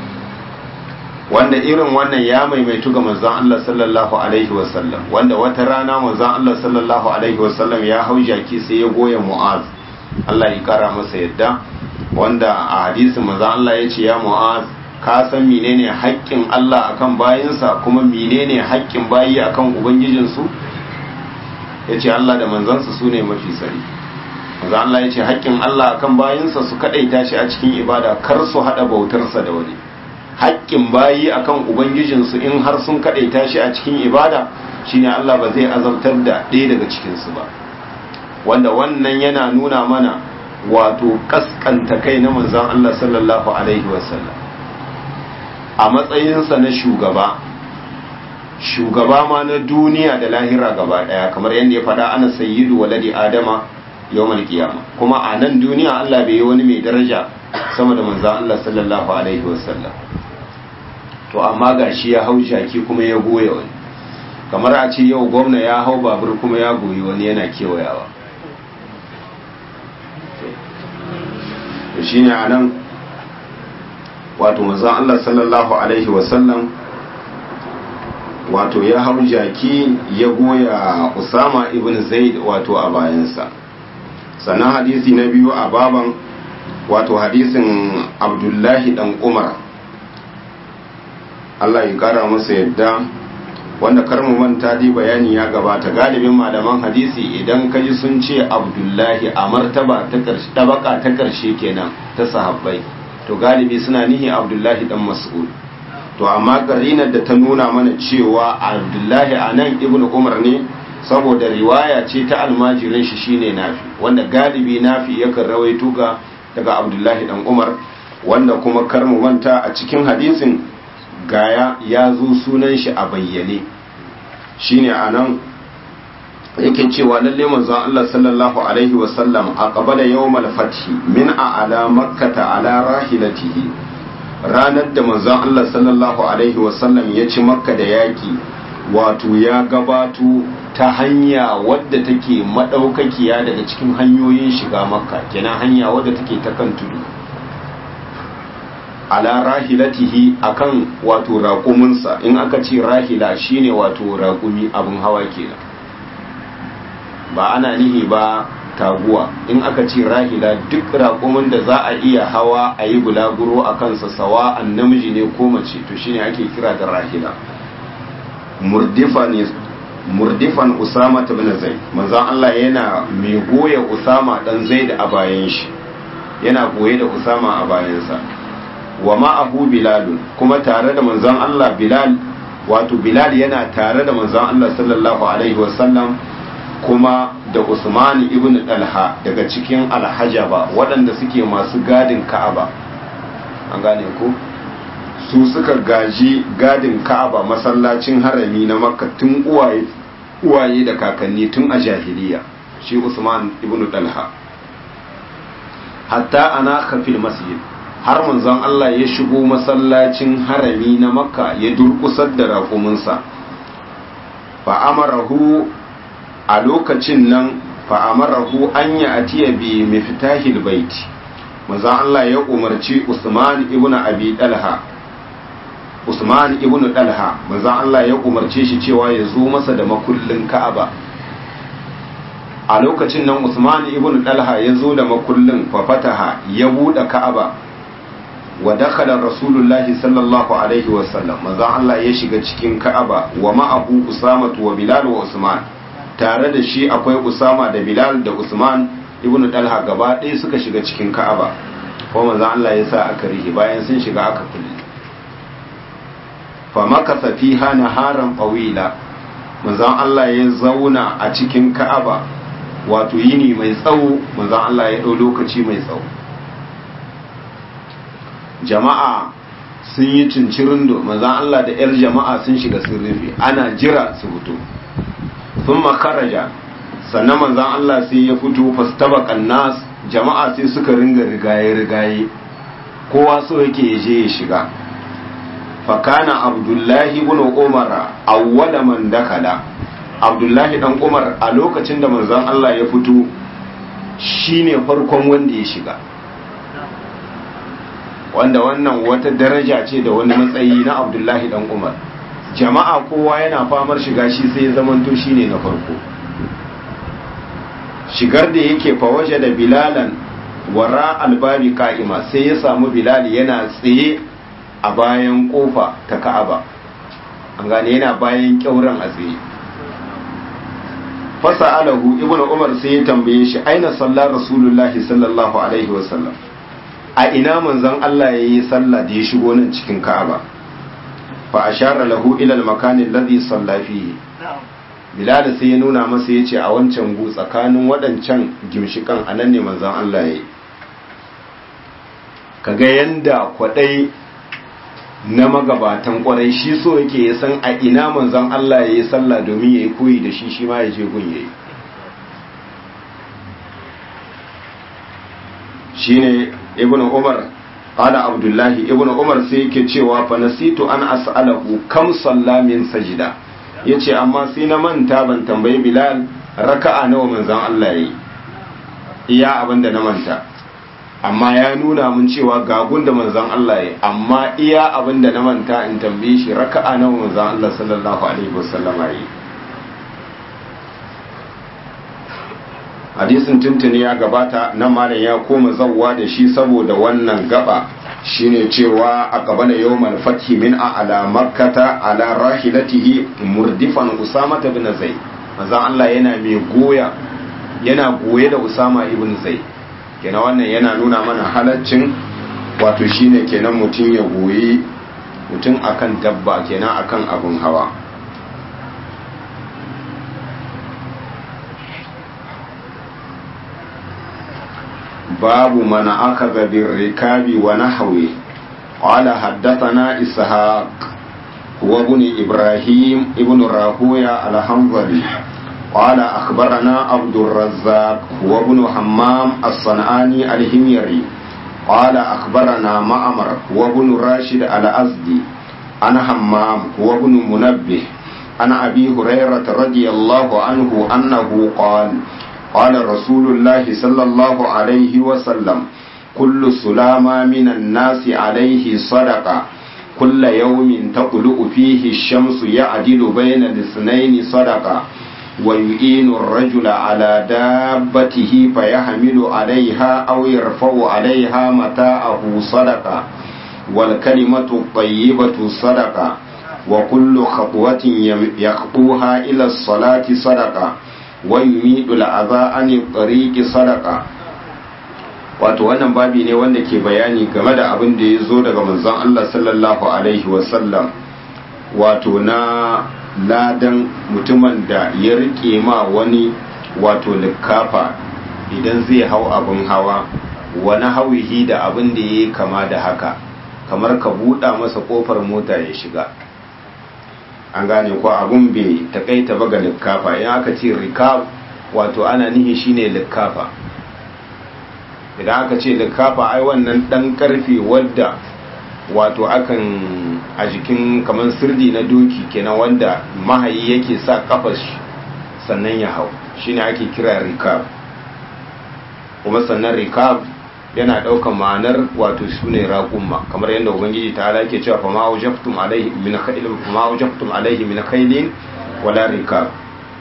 wanda irin wannan ya maimaitu ga manzon Allah sallallahu alaihi wasallam wanda wata rana manzon Allah sallallahu alaihi wasallam ya hau jaki sai ya goya mu'az Allah ya kara masa yadda wanda a hadisin manzon Allah ya ce ya mu'az ka san menene haƙƙin Allah akan bayinsa kuma menene haƙƙin bayi akan ubangijinsu ya ce Allah da manzansa su ne mafi sani manzon Allah ya ce haƙƙin Allah akan bayinsa su kaɗaita shi a cikin ibada kar su haɗa bautarsa da wani haƙƙin bayi akan ubangijinsu in har sun kaɗaita shi a cikin ibada shine Allah ba zai azabtar da ɗaya daga cikinsu ba wanda wannan yana nuna mana wato kaskanta kai na manzon Allah sallallahu alaihi wasallam a matsayinsa na shugaba shugaba ma na duniya da lahira gaba ɗaya kamar yadda ya faɗa ana sayyidu waladi adama yawmal qiyama kuma a nan duniya Allah bai yi wani mai daraja sama da manzon Allah sallallahu alaihi wasallam to amma gashi ya hau jaki kuma ya goya wani kamar a ce yau gwamna ya hau babur kuma ya goyi wani yana kewayawa to shine anan wato manzon Allah sallallahu alaihi wasallam wato ya hau jaki ya goya Usama ibn Zaid wato a bayansa sannan hadisi na biyu a baban wato hadisin Abdullahi dan Umar Allah ya kara masa yadda wanda kar mu manta dai bayani ya gabata galibin malaman hadisi idan kaji sun ce Abdullahi a martaba ta karshe tabaka ta karshe kenan ta sahabbai to galibi suna nihi Abdullahi dan Mas'ud to amma karinar da ta nuna mana cewa Abdullahi anan Ibn Umar ne saboda riwaya ce ta almajirin shi shine Nafi wanda galibi Nafi yakan rawaito ga daga Abdullahi dan Umar wanda kuma kar mu manta a cikin hadisin gaya ya zo sunan shi a bayyane shine anan yake cewa lalle manzon Allah sallallahu alaihi wasallam a qabala yawmal fathi min a'la makkata ala rahilatihi ranar da manzon Allah sallallahu alaihi wasallam ya ci makka da yaki wato ya gabato ta hanya wadda take madaukakiya daga cikin hanyoyin shiga makka kenan hanya wadda take ta kan tudu ala rahilatihi akan wato raƙuminsa in aka ce rahila shine wato raƙumi abin hawa kenan ba ana nihi ba taguwa in aka ce rahila duk raƙumin da za a iya hawa a yi bulaguro a kansa sawa an namiji ne ko mace to shine ake kira da rahila murdifan usama ta bin zai manzan Allah yana mai goya usama dan zai da a bayan shi yana goye da usama a bayansa wa ma'ahu bilalun kuma tare da manzon Allah bilal wato bilal yana tare da manzon Allah sallallahu alaihi wasallam kuma da Usman ibn Talha daga cikin alhajaba waɗanda suke masu gadin Ka'aba an gane ko su suka gaji gadin Ka'aba masallacin harami na Makka tun uwaye uwaye da kakanni tun a jahiliya shi Usman ibn Talha hatta ana kafil masjid har manzon Allah ya shigo masallacin harami na makka ya durkusar da raƙuminsa fa'amarahu a lokacin nan fa'amarahu an yi atiya bi mifitahil baiti manzon Allah ya umarci Usman ibn Abi Dalha Usman ibn Dalha manzon Allah ya umarce shi cewa ya zo masa da makullin Ka'aba a lokacin nan Usman ibn Dalha ya zo da makullin fa fataha ya buɗe Ka'aba wa dakhala rasulullahi sallallahu alaihi wa sallam manzon Allah ya shiga cikin Ka'aba wa ma'ahu Usama wa Bilal wa Usman tare da shi akwai Usama da Bilal da Usman ibn Talha gaba ɗaya suka shiga cikin Ka'aba ko manzon Allah ya sa aka rihi bayan sun shiga aka kulle fa makasa fiha naharan qawila manzon Allah ya zauna a cikin Ka'aba wato yini mai tsawo manzon Allah ya ɗau lokaci mai tsawo jama'a sun yi cincirin do manzan Allah da 'yar jama'a sun shiga sun rufe ana jira su fito sun makaraja sannan manzan Allah sai ya fito fastabakan nas jama'a sai suka ringa rigaye-rigaye kowa so yake ya je ya shiga fakana abdullahi ibn umar awwala man dakala abdullahi dan umar a lokacin da manzan Allah ya fito shine farkon wanda ya shiga wanda wannan wata daraja ce da wani matsayi na abdullahi dan umar jama'a kowa yana famar shiga shi sai ya zamanto shine na farko shigar da yake fawaje da bilalan wara albabi ka'ima sai ya samu bilali yana tsaye a bayan kofa ta ka'aba an gane yana bayan kyauran a tsaye fasa alahu ibnu umar sai ya tambaye shi aina sallar rasulullahi sallallahu alaihi wasallam a ina manzon Allah ya yi sallah da ya shigo nan cikin Ka'aba fa ashara lahu ila al-makan alladhi salla fihi Bilal sai ya nuna masa yace a wancan gu tsakanin waɗancan gimshikan anan ne manzon Allah ya yi kaga yanda kwadai na magabatan kwarai shi so yake ya san a ina manzon Allah ya yi sallah domin ya yi koyi da shi shi ma ya je gun yayi shine ibnu umar qala abdullahi ibnu umar sai yake cewa fa nasitu an as'alahu kam salla min sajida yace amma sai na manta ban tambayi bilal raka'a nawa manzon Allah yayi iya abinda na manta amma ya nuna mun cewa ga gunda manzon Allah yayi amma iya abinda na manta in tambaye shi raka'a nawa manzon Allah sallallahu alaihi wasallam yayi hadisin tuntuni ya gabata nan malam ya koma zawwa da shi saboda wannan gaba shine cewa a gaba da yawmal fathi min ala makkata ala rahilatihi murdifan usama ibn zaid manzo Allah yana mai goya yana goye da usama ibn zaid kenan wannan yana nuna mana halaccin wato shine kenan mutum ya goyi mutum akan dabba kenan akan abun hawa باب من أخذ بالركاب ونحوه قال حدثنا إسحاق هو ابن إبراهيم ابن راهوية الحنظلي قال أخبرنا عبد الرزاق هو ابن حمام الصنعاني الهميري قال أخبرنا معمر هو ابن راشد الأزدي أنا حمام هو ابن منبه أنا أبي هريرة رضي الله عنه أنه قال قال رسول الله صلى الله عليه وسلم كل سلامة من الناس عليه صدقة كل يوم تطلع فيه الشمس يعدل بين الاثنين صدقة ويؤين الرجل على دابته فيحمل عليها أو يرفع عليها متاعه صدقة والكلمة الطيبة صدقة وكل خطوة يخطوها إلى الصلاة صدقة ويميد الأذى عن الطريق صدقة wato wannan babi ne wanda ke bayani game da abin da ya zo daga manzon Allah sallallahu alaihi wasallam wato na ladan mutumin da ya rike ma wani wato likafa idan zai hau abin hawa wani hawihi da abin da ya kama da haka kamar ka buɗa masa ƙofar mota ya shiga an gane ko abun bai takaita ba ga likafa in aka ce rikab wato ana nihi shine likafa idan aka ce likafa ai wannan dan karfe wadda wato akan a jikin kamar sirdi na doki kenan wanda mahayi yake sa kafar sannan ya hau shine ake kira rikab kuma sannan rikab yana ɗaukar ma'anar wato su ne raƙumma kamar yadda ubangiji ta ala ke cewa fama wajaftum alaihi min khailin fama wajaftum alaihi min khailin wala rikab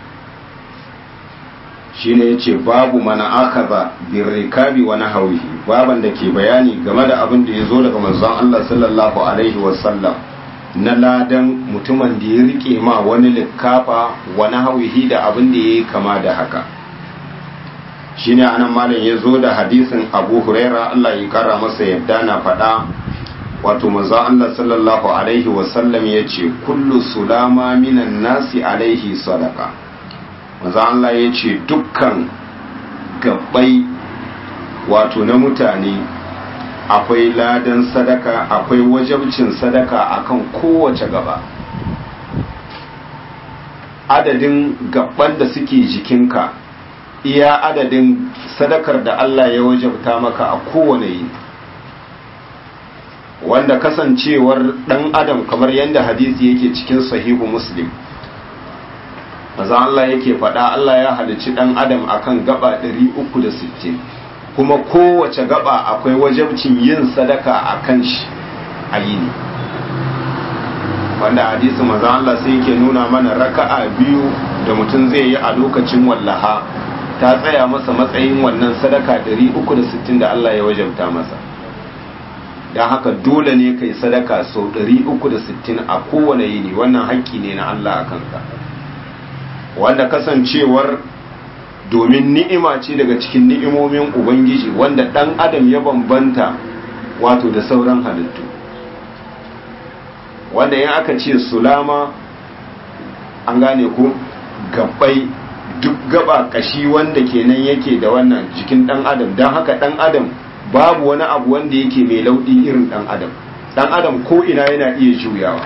shine yace babu mana akaza bir rikabi wa nahwihi baban da ke bayani game da abin da yazo daga manzon Allah sallallahu alaihi wasallam na ladan mutumin da ya rike ma wani likafa wa nahwihi da abin da yayi kama da haka shine anan malam ya zo da hadisin abu huraira Allah ya kara masa yadda na faɗa wato manzo Allah sallallahu alaihi wasallam ya ce kullu sulama minan nasi alaihi sadaka manzo Allah ya ce dukkan gabbai wato na mutane akwai ladan sadaka akwai wajabcin sadaka akan kowace gaba adadin gabban da suke jikinka iya adadin sadakar da Allah ya wajabta maka a kowane yi wanda kasancewar dan adam kamar yadda hadisi yake cikin sahihu muslim maza Allah yake faɗa Allah ya halicci dan adam akan gaba 360 kuma kowace gaba akwai wajabcin yin sadaka a kan shi a yini wanda hadisi maza Allah sai yake nuna mana raka'a biyu da mutum zai yi a lokacin wallaha ta tsaya masa matsayin wannan sadaka 360 da Allah ya wajabta masa don haka dole ne kai sadaka sau 360 a kowane yini wannan haƙƙi ne na Allah a kanka wanda kasancewar domin ni'ima ce daga cikin ni'imomin ubangiji wanda ɗan adam ya bambanta wato da sauran halittu wanda in aka ce sulama an gane ko gabbai duk gaba kashi wanda kenan yake da wannan jikin dan adam don haka dan adam babu wani abu wanda yake mai lauɗi irin dan adam dan adam ko ina yana iya juyawa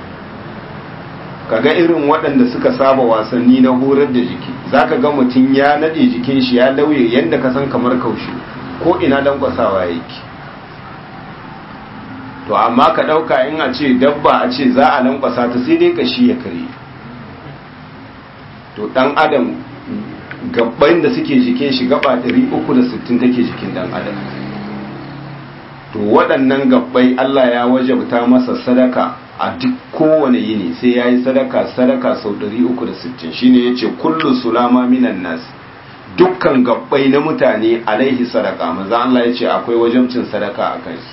kaga irin waɗanda suka saba wasanni na horar da jiki zaka ga mutum ya nade jikin shi ya lauye yanda ka san kamar kaushi ko ina lankwasawa yake to amma ka ɗauka in a ce dabba a ce za a lankwasa ta sai dai kashi ya kare to ɗan adam gabban da suke jikin shi gaba 360 take jikin ɗan adam to waɗannan gabbai Allah ya wajabta masa sadaka a duk kowane yini sai ya yi sadaka sadaka sau 360 shine ya ce kullu sulama minan nas dukkan gabbai na mutane alaihi sadaka maza Allah ya ce akwai wajabcin sadaka a kansu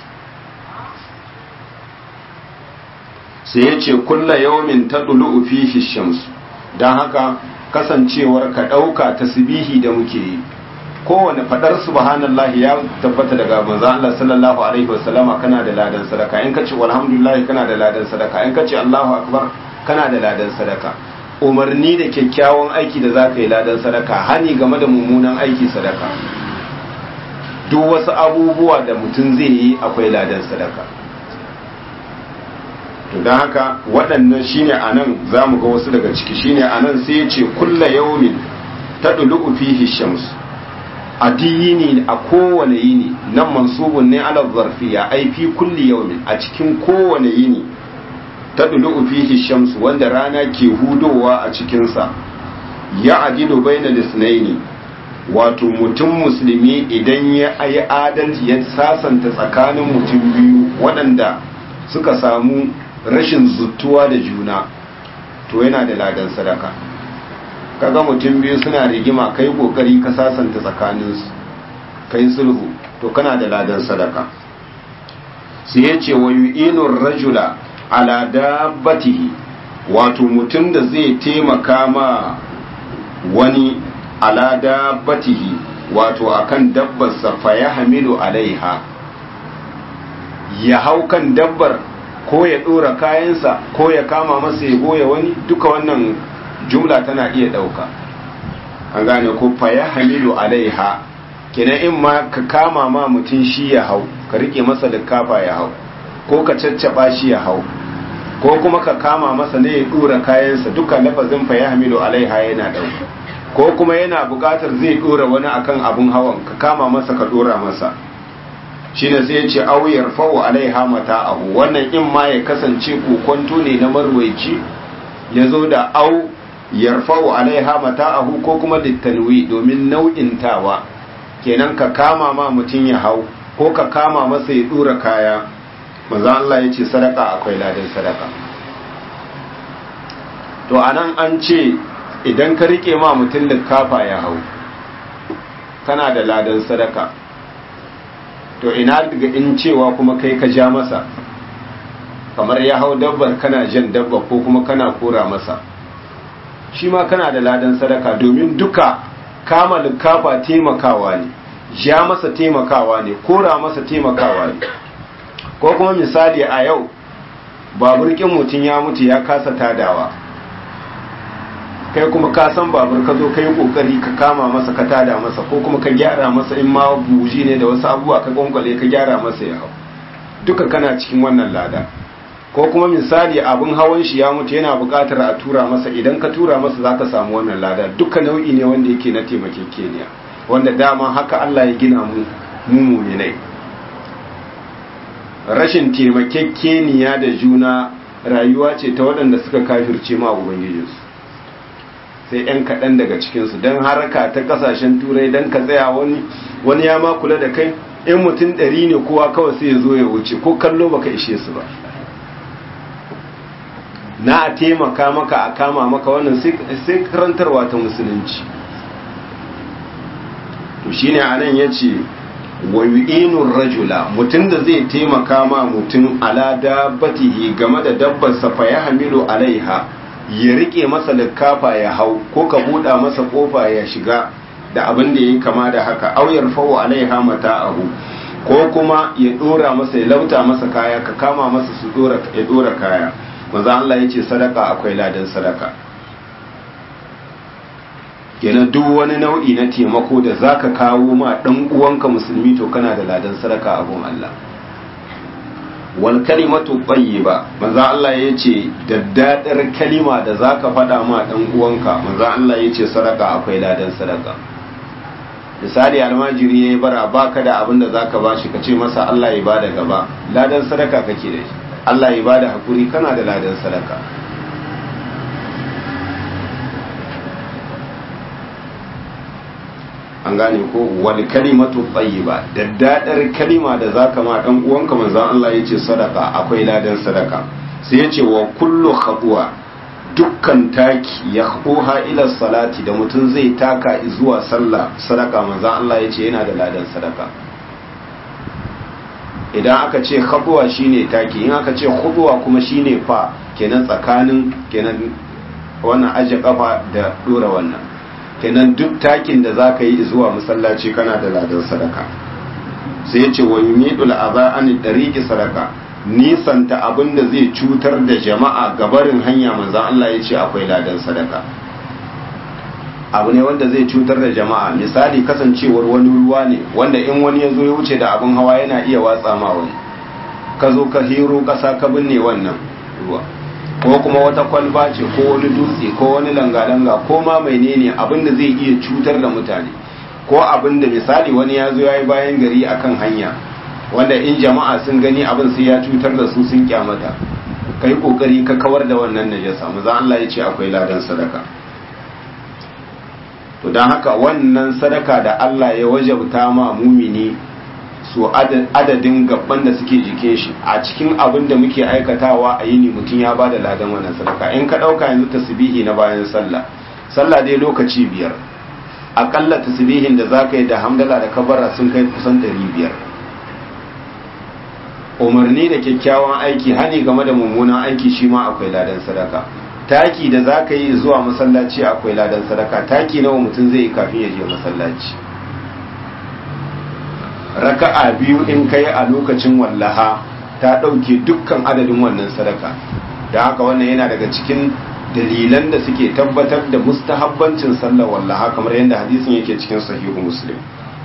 sai ya ce kulla yawmin tadlu fihi shamsu dan haka kasancewar ka dauka tasbihi da muke yi kowane fadar subhanallah ya tabbata daga manzo Allah sallallahu alaihi wasallama kana da ladan sadaka in kace walhamdulillah kana da ladan sadaka in kace Allahu akbar kana da ladan sadaka umarni da kyakkyawan aiki da zaka yi ladan sadaka hani game da mummunan aiki sadaka duk wasu abubuwa da mutum zai yi akwai ladan sadaka to don haka waɗannan shine a nan za mu ga wasu daga ciki shine a nan sai ya ce kulla yaumin ta ɗulu fihi shamsu a yini a kowane yini nan mansubun ne ala zarfiya ai fi kulli yaumin a cikin kowane yini ta ɗulu fihi shamsu wanda rana ke hudowa a cikinsa ya adilu baina lisnaini wato mutum musulmi idan ya yi adalci ya sasanta tsakanin mutum biyu waɗanda suka samu rashin zuttuwa da juna to yana da ladan sadaka kaga mutum biyu suna rigima kai kokari ka sasanta tsakaninsu kai sulhu to kana da ladan sadaka sai ya ce wa yu'inur rajula ala dabbatihi wato mutum da zai taimaka ma wani ala dabbatihi wato akan dabbarsa fa ya hamilu alaiha ya hau kan dabbar ko ya ɗora kayansa ko ya kama masa ya goya wani duka wannan jumla tana iya ɗauka an gane ko fa ya hamilu alaiha kenan in ma ka kama ma mutum shi ya hau ka rike masa kafa ya hau ko ka caccaba shi ya hau ko kuma ka kama masa ne ya ɗora kayansa duka lafazin fa ya hamilu alaiha yana ɗauka ko kuma yana buƙatar zai ɗora wani akan abun hawan ka kama masa ka ɗora masa shine sai ya ce au yarfa'u alaiha mata'ahu wannan in ma ya kasance kokonto ne na marwaici ya zo da au yarfa'u alaiha mata'ahu ko kuma littanwi domin nau'in tawa kenan ka kama ma mutum ya hau ko ka kama masa ya dura kaya manzo Allah ya ce sadaka akwai ladan sadaka to anan an ce idan ka rike ma mutum likafa ya hau kana da ladan sadaka to ina daga in cewa kuma kai ka ja masa kamar ya hau dabbar kana jan dabba ko kuma kana kora masa shi ma kana da ladan sadaka domin duka kama likafa taimakawa ne ja masa taimakawa ne kora masa taimakawa ne ko kuma misali a yau baburkin mutum ya mutu ya kasa tadawa kai kuma ka san babur ka zo ka yi kokari ka kama masa ka tada masa ko kuma ka gyara masa in ma buji ne da wasu abubuwa ka gwangwale ka gyara masa ya hau duka kana cikin wannan lada ko kuma misali abin hawan shi ya mutu yana buƙatar a tura masa idan ka tura masa za ka samu wannan lada duka nau'i ne wanda yake na taimakekeniya wanda dama haka Allah ya gina mu mu ne rashin taimakekeniya da juna rayuwa ce ta waɗanda suka kafirce ma ubangijinsu sai 'yan kaɗan daga cikinsu don haraka ta ƙasashen turai don ka tsaya wani wani ya ma kula da kai in mutum ɗari ne kowa kawai sai ya zo ya wuce ko kallo baka ishe su ba na a taimaka maka a kama maka wannan sai karantarwa ta musulunci to shine anan yace wa yu'inur rajula mutum da zai taimaka ma mutum ala dabbatihi game da dabbar sa fa ya hamilu alaiha ya rike masa likafa ya hau ko ka buɗa masa kofa ya shiga da abin da ya kama da haka au yarfa'u alaiha mata'ahu ko kuma ya dora masa ya lauta masa kaya ka kama masa su dora ya dora kaya manzo Allah yace sadaka akwai ladan sadaka kenan duk wani nau'i na taimako da zaka kawo ma dan uwanka musulmi to kana da ladan sadaka a gun Allah wal kalimatu tayyiba manzo Allah yace daddadar kalima da zaka faɗa ma dan uwanka manzo Allah yace sadaka akwai ladan sadaka misali almajiri ya yi bara baka da abin da zaka ba shi ka ce masa Allah ya bada gaba ladan sadaka kake da shi Allah ya bada hakuri kana da ladan sadaka an gane ko wal kalimatu tayyiba daddadar kalima da zaka ma dan uwanka manzon Allah yace sadaka akwai ladan sadaka sai yace wa kullu khatwa dukkan taki ya ha ila salati da mutum zai taka zuwa sallah sadaka manzon Allah yace yana da ladan sadaka idan aka ce khatwa shine taki in aka ce khutwa kuma shine fa kenan tsakanin kenan wannan aje kafa da dora wannan kenan duk takin da za ka yi zuwa masallaci kana da ladan sadaka sai ya ce wa yumidul aza an dariki sadaka nisanta abin da zai cutar da jama'a gabarin hanya manzan Allah ya ce akwai ladan sadaka abu ne wanda zai cutar da jama'a misali kasancewar wani ruwa ne wanda in wani ya zo ya wuce da abin hawa yana iya watsa ma wani ka zo ka hero ƙasa ka binne wannan ruwa ko kuma wata kwalba ce ko wani dutse ko wani langa-langa ko ma mai ne abin da zai iya cutar da mutane ko abin da misali wani ya zo ya yi bayan gari akan hanya wanda in jama'a sun gani abin sai ya cutar da su sun kyamata ka yi kokari ka kawar da wannan najasa maza Allah ya ce akwai ladan sadaka to don haka wannan sadaka da Allah ya wajabta ma mumini su adadin gaban da suke jikin shi a cikin abin da muke aikatawa a yini mutum ya bada ladan wannan sadaka in ka ɗauka yanzu tasbihi na bayan sallah sallah dai lokaci biyar akalla tasbihin da za ka yi da hamdala da kabara sun kai kusan ɗari biyar umarni da kyakkyawan aiki hani game da mummunan aiki shi ma akwai ladan sadaka taki da za ka yi zuwa masallaci akwai ladan sadaka taki nawa mutum zai yi kafin ya je masallaci raka'a biyu in kai a lokacin wallaha ta ɗauke dukkan adadin wannan sadaka da haka wannan yana daga cikin dalilan da suke tabbatar da mustahabbancin sallar wallaha kamar yadda hadisin yake cikin sahihu muslim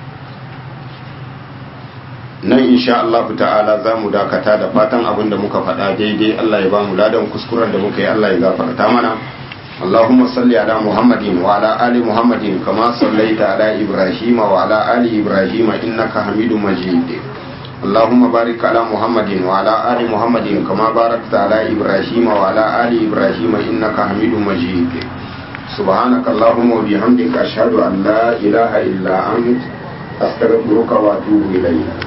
nan insha Allah ta'ala za mu dakata da fatan abin da muka faɗa daidai Allah ya ba mu ladan kuskuren da muka yi Allah ya gafarta mana اللهم صل على محمد وعلى آل محمد كما صليت على إبراهيم وعلى آل إبراهيم إنك حميد مجيد اللهم بارك على محمد وعلى آل محمد كما باركت على إبراهيم وعلى آل إبراهيم إنك حميد مجيد سبحانك اللهم وبحمدك أشهد أن لا إله إلا أنت أستغفرك وأتوب إليك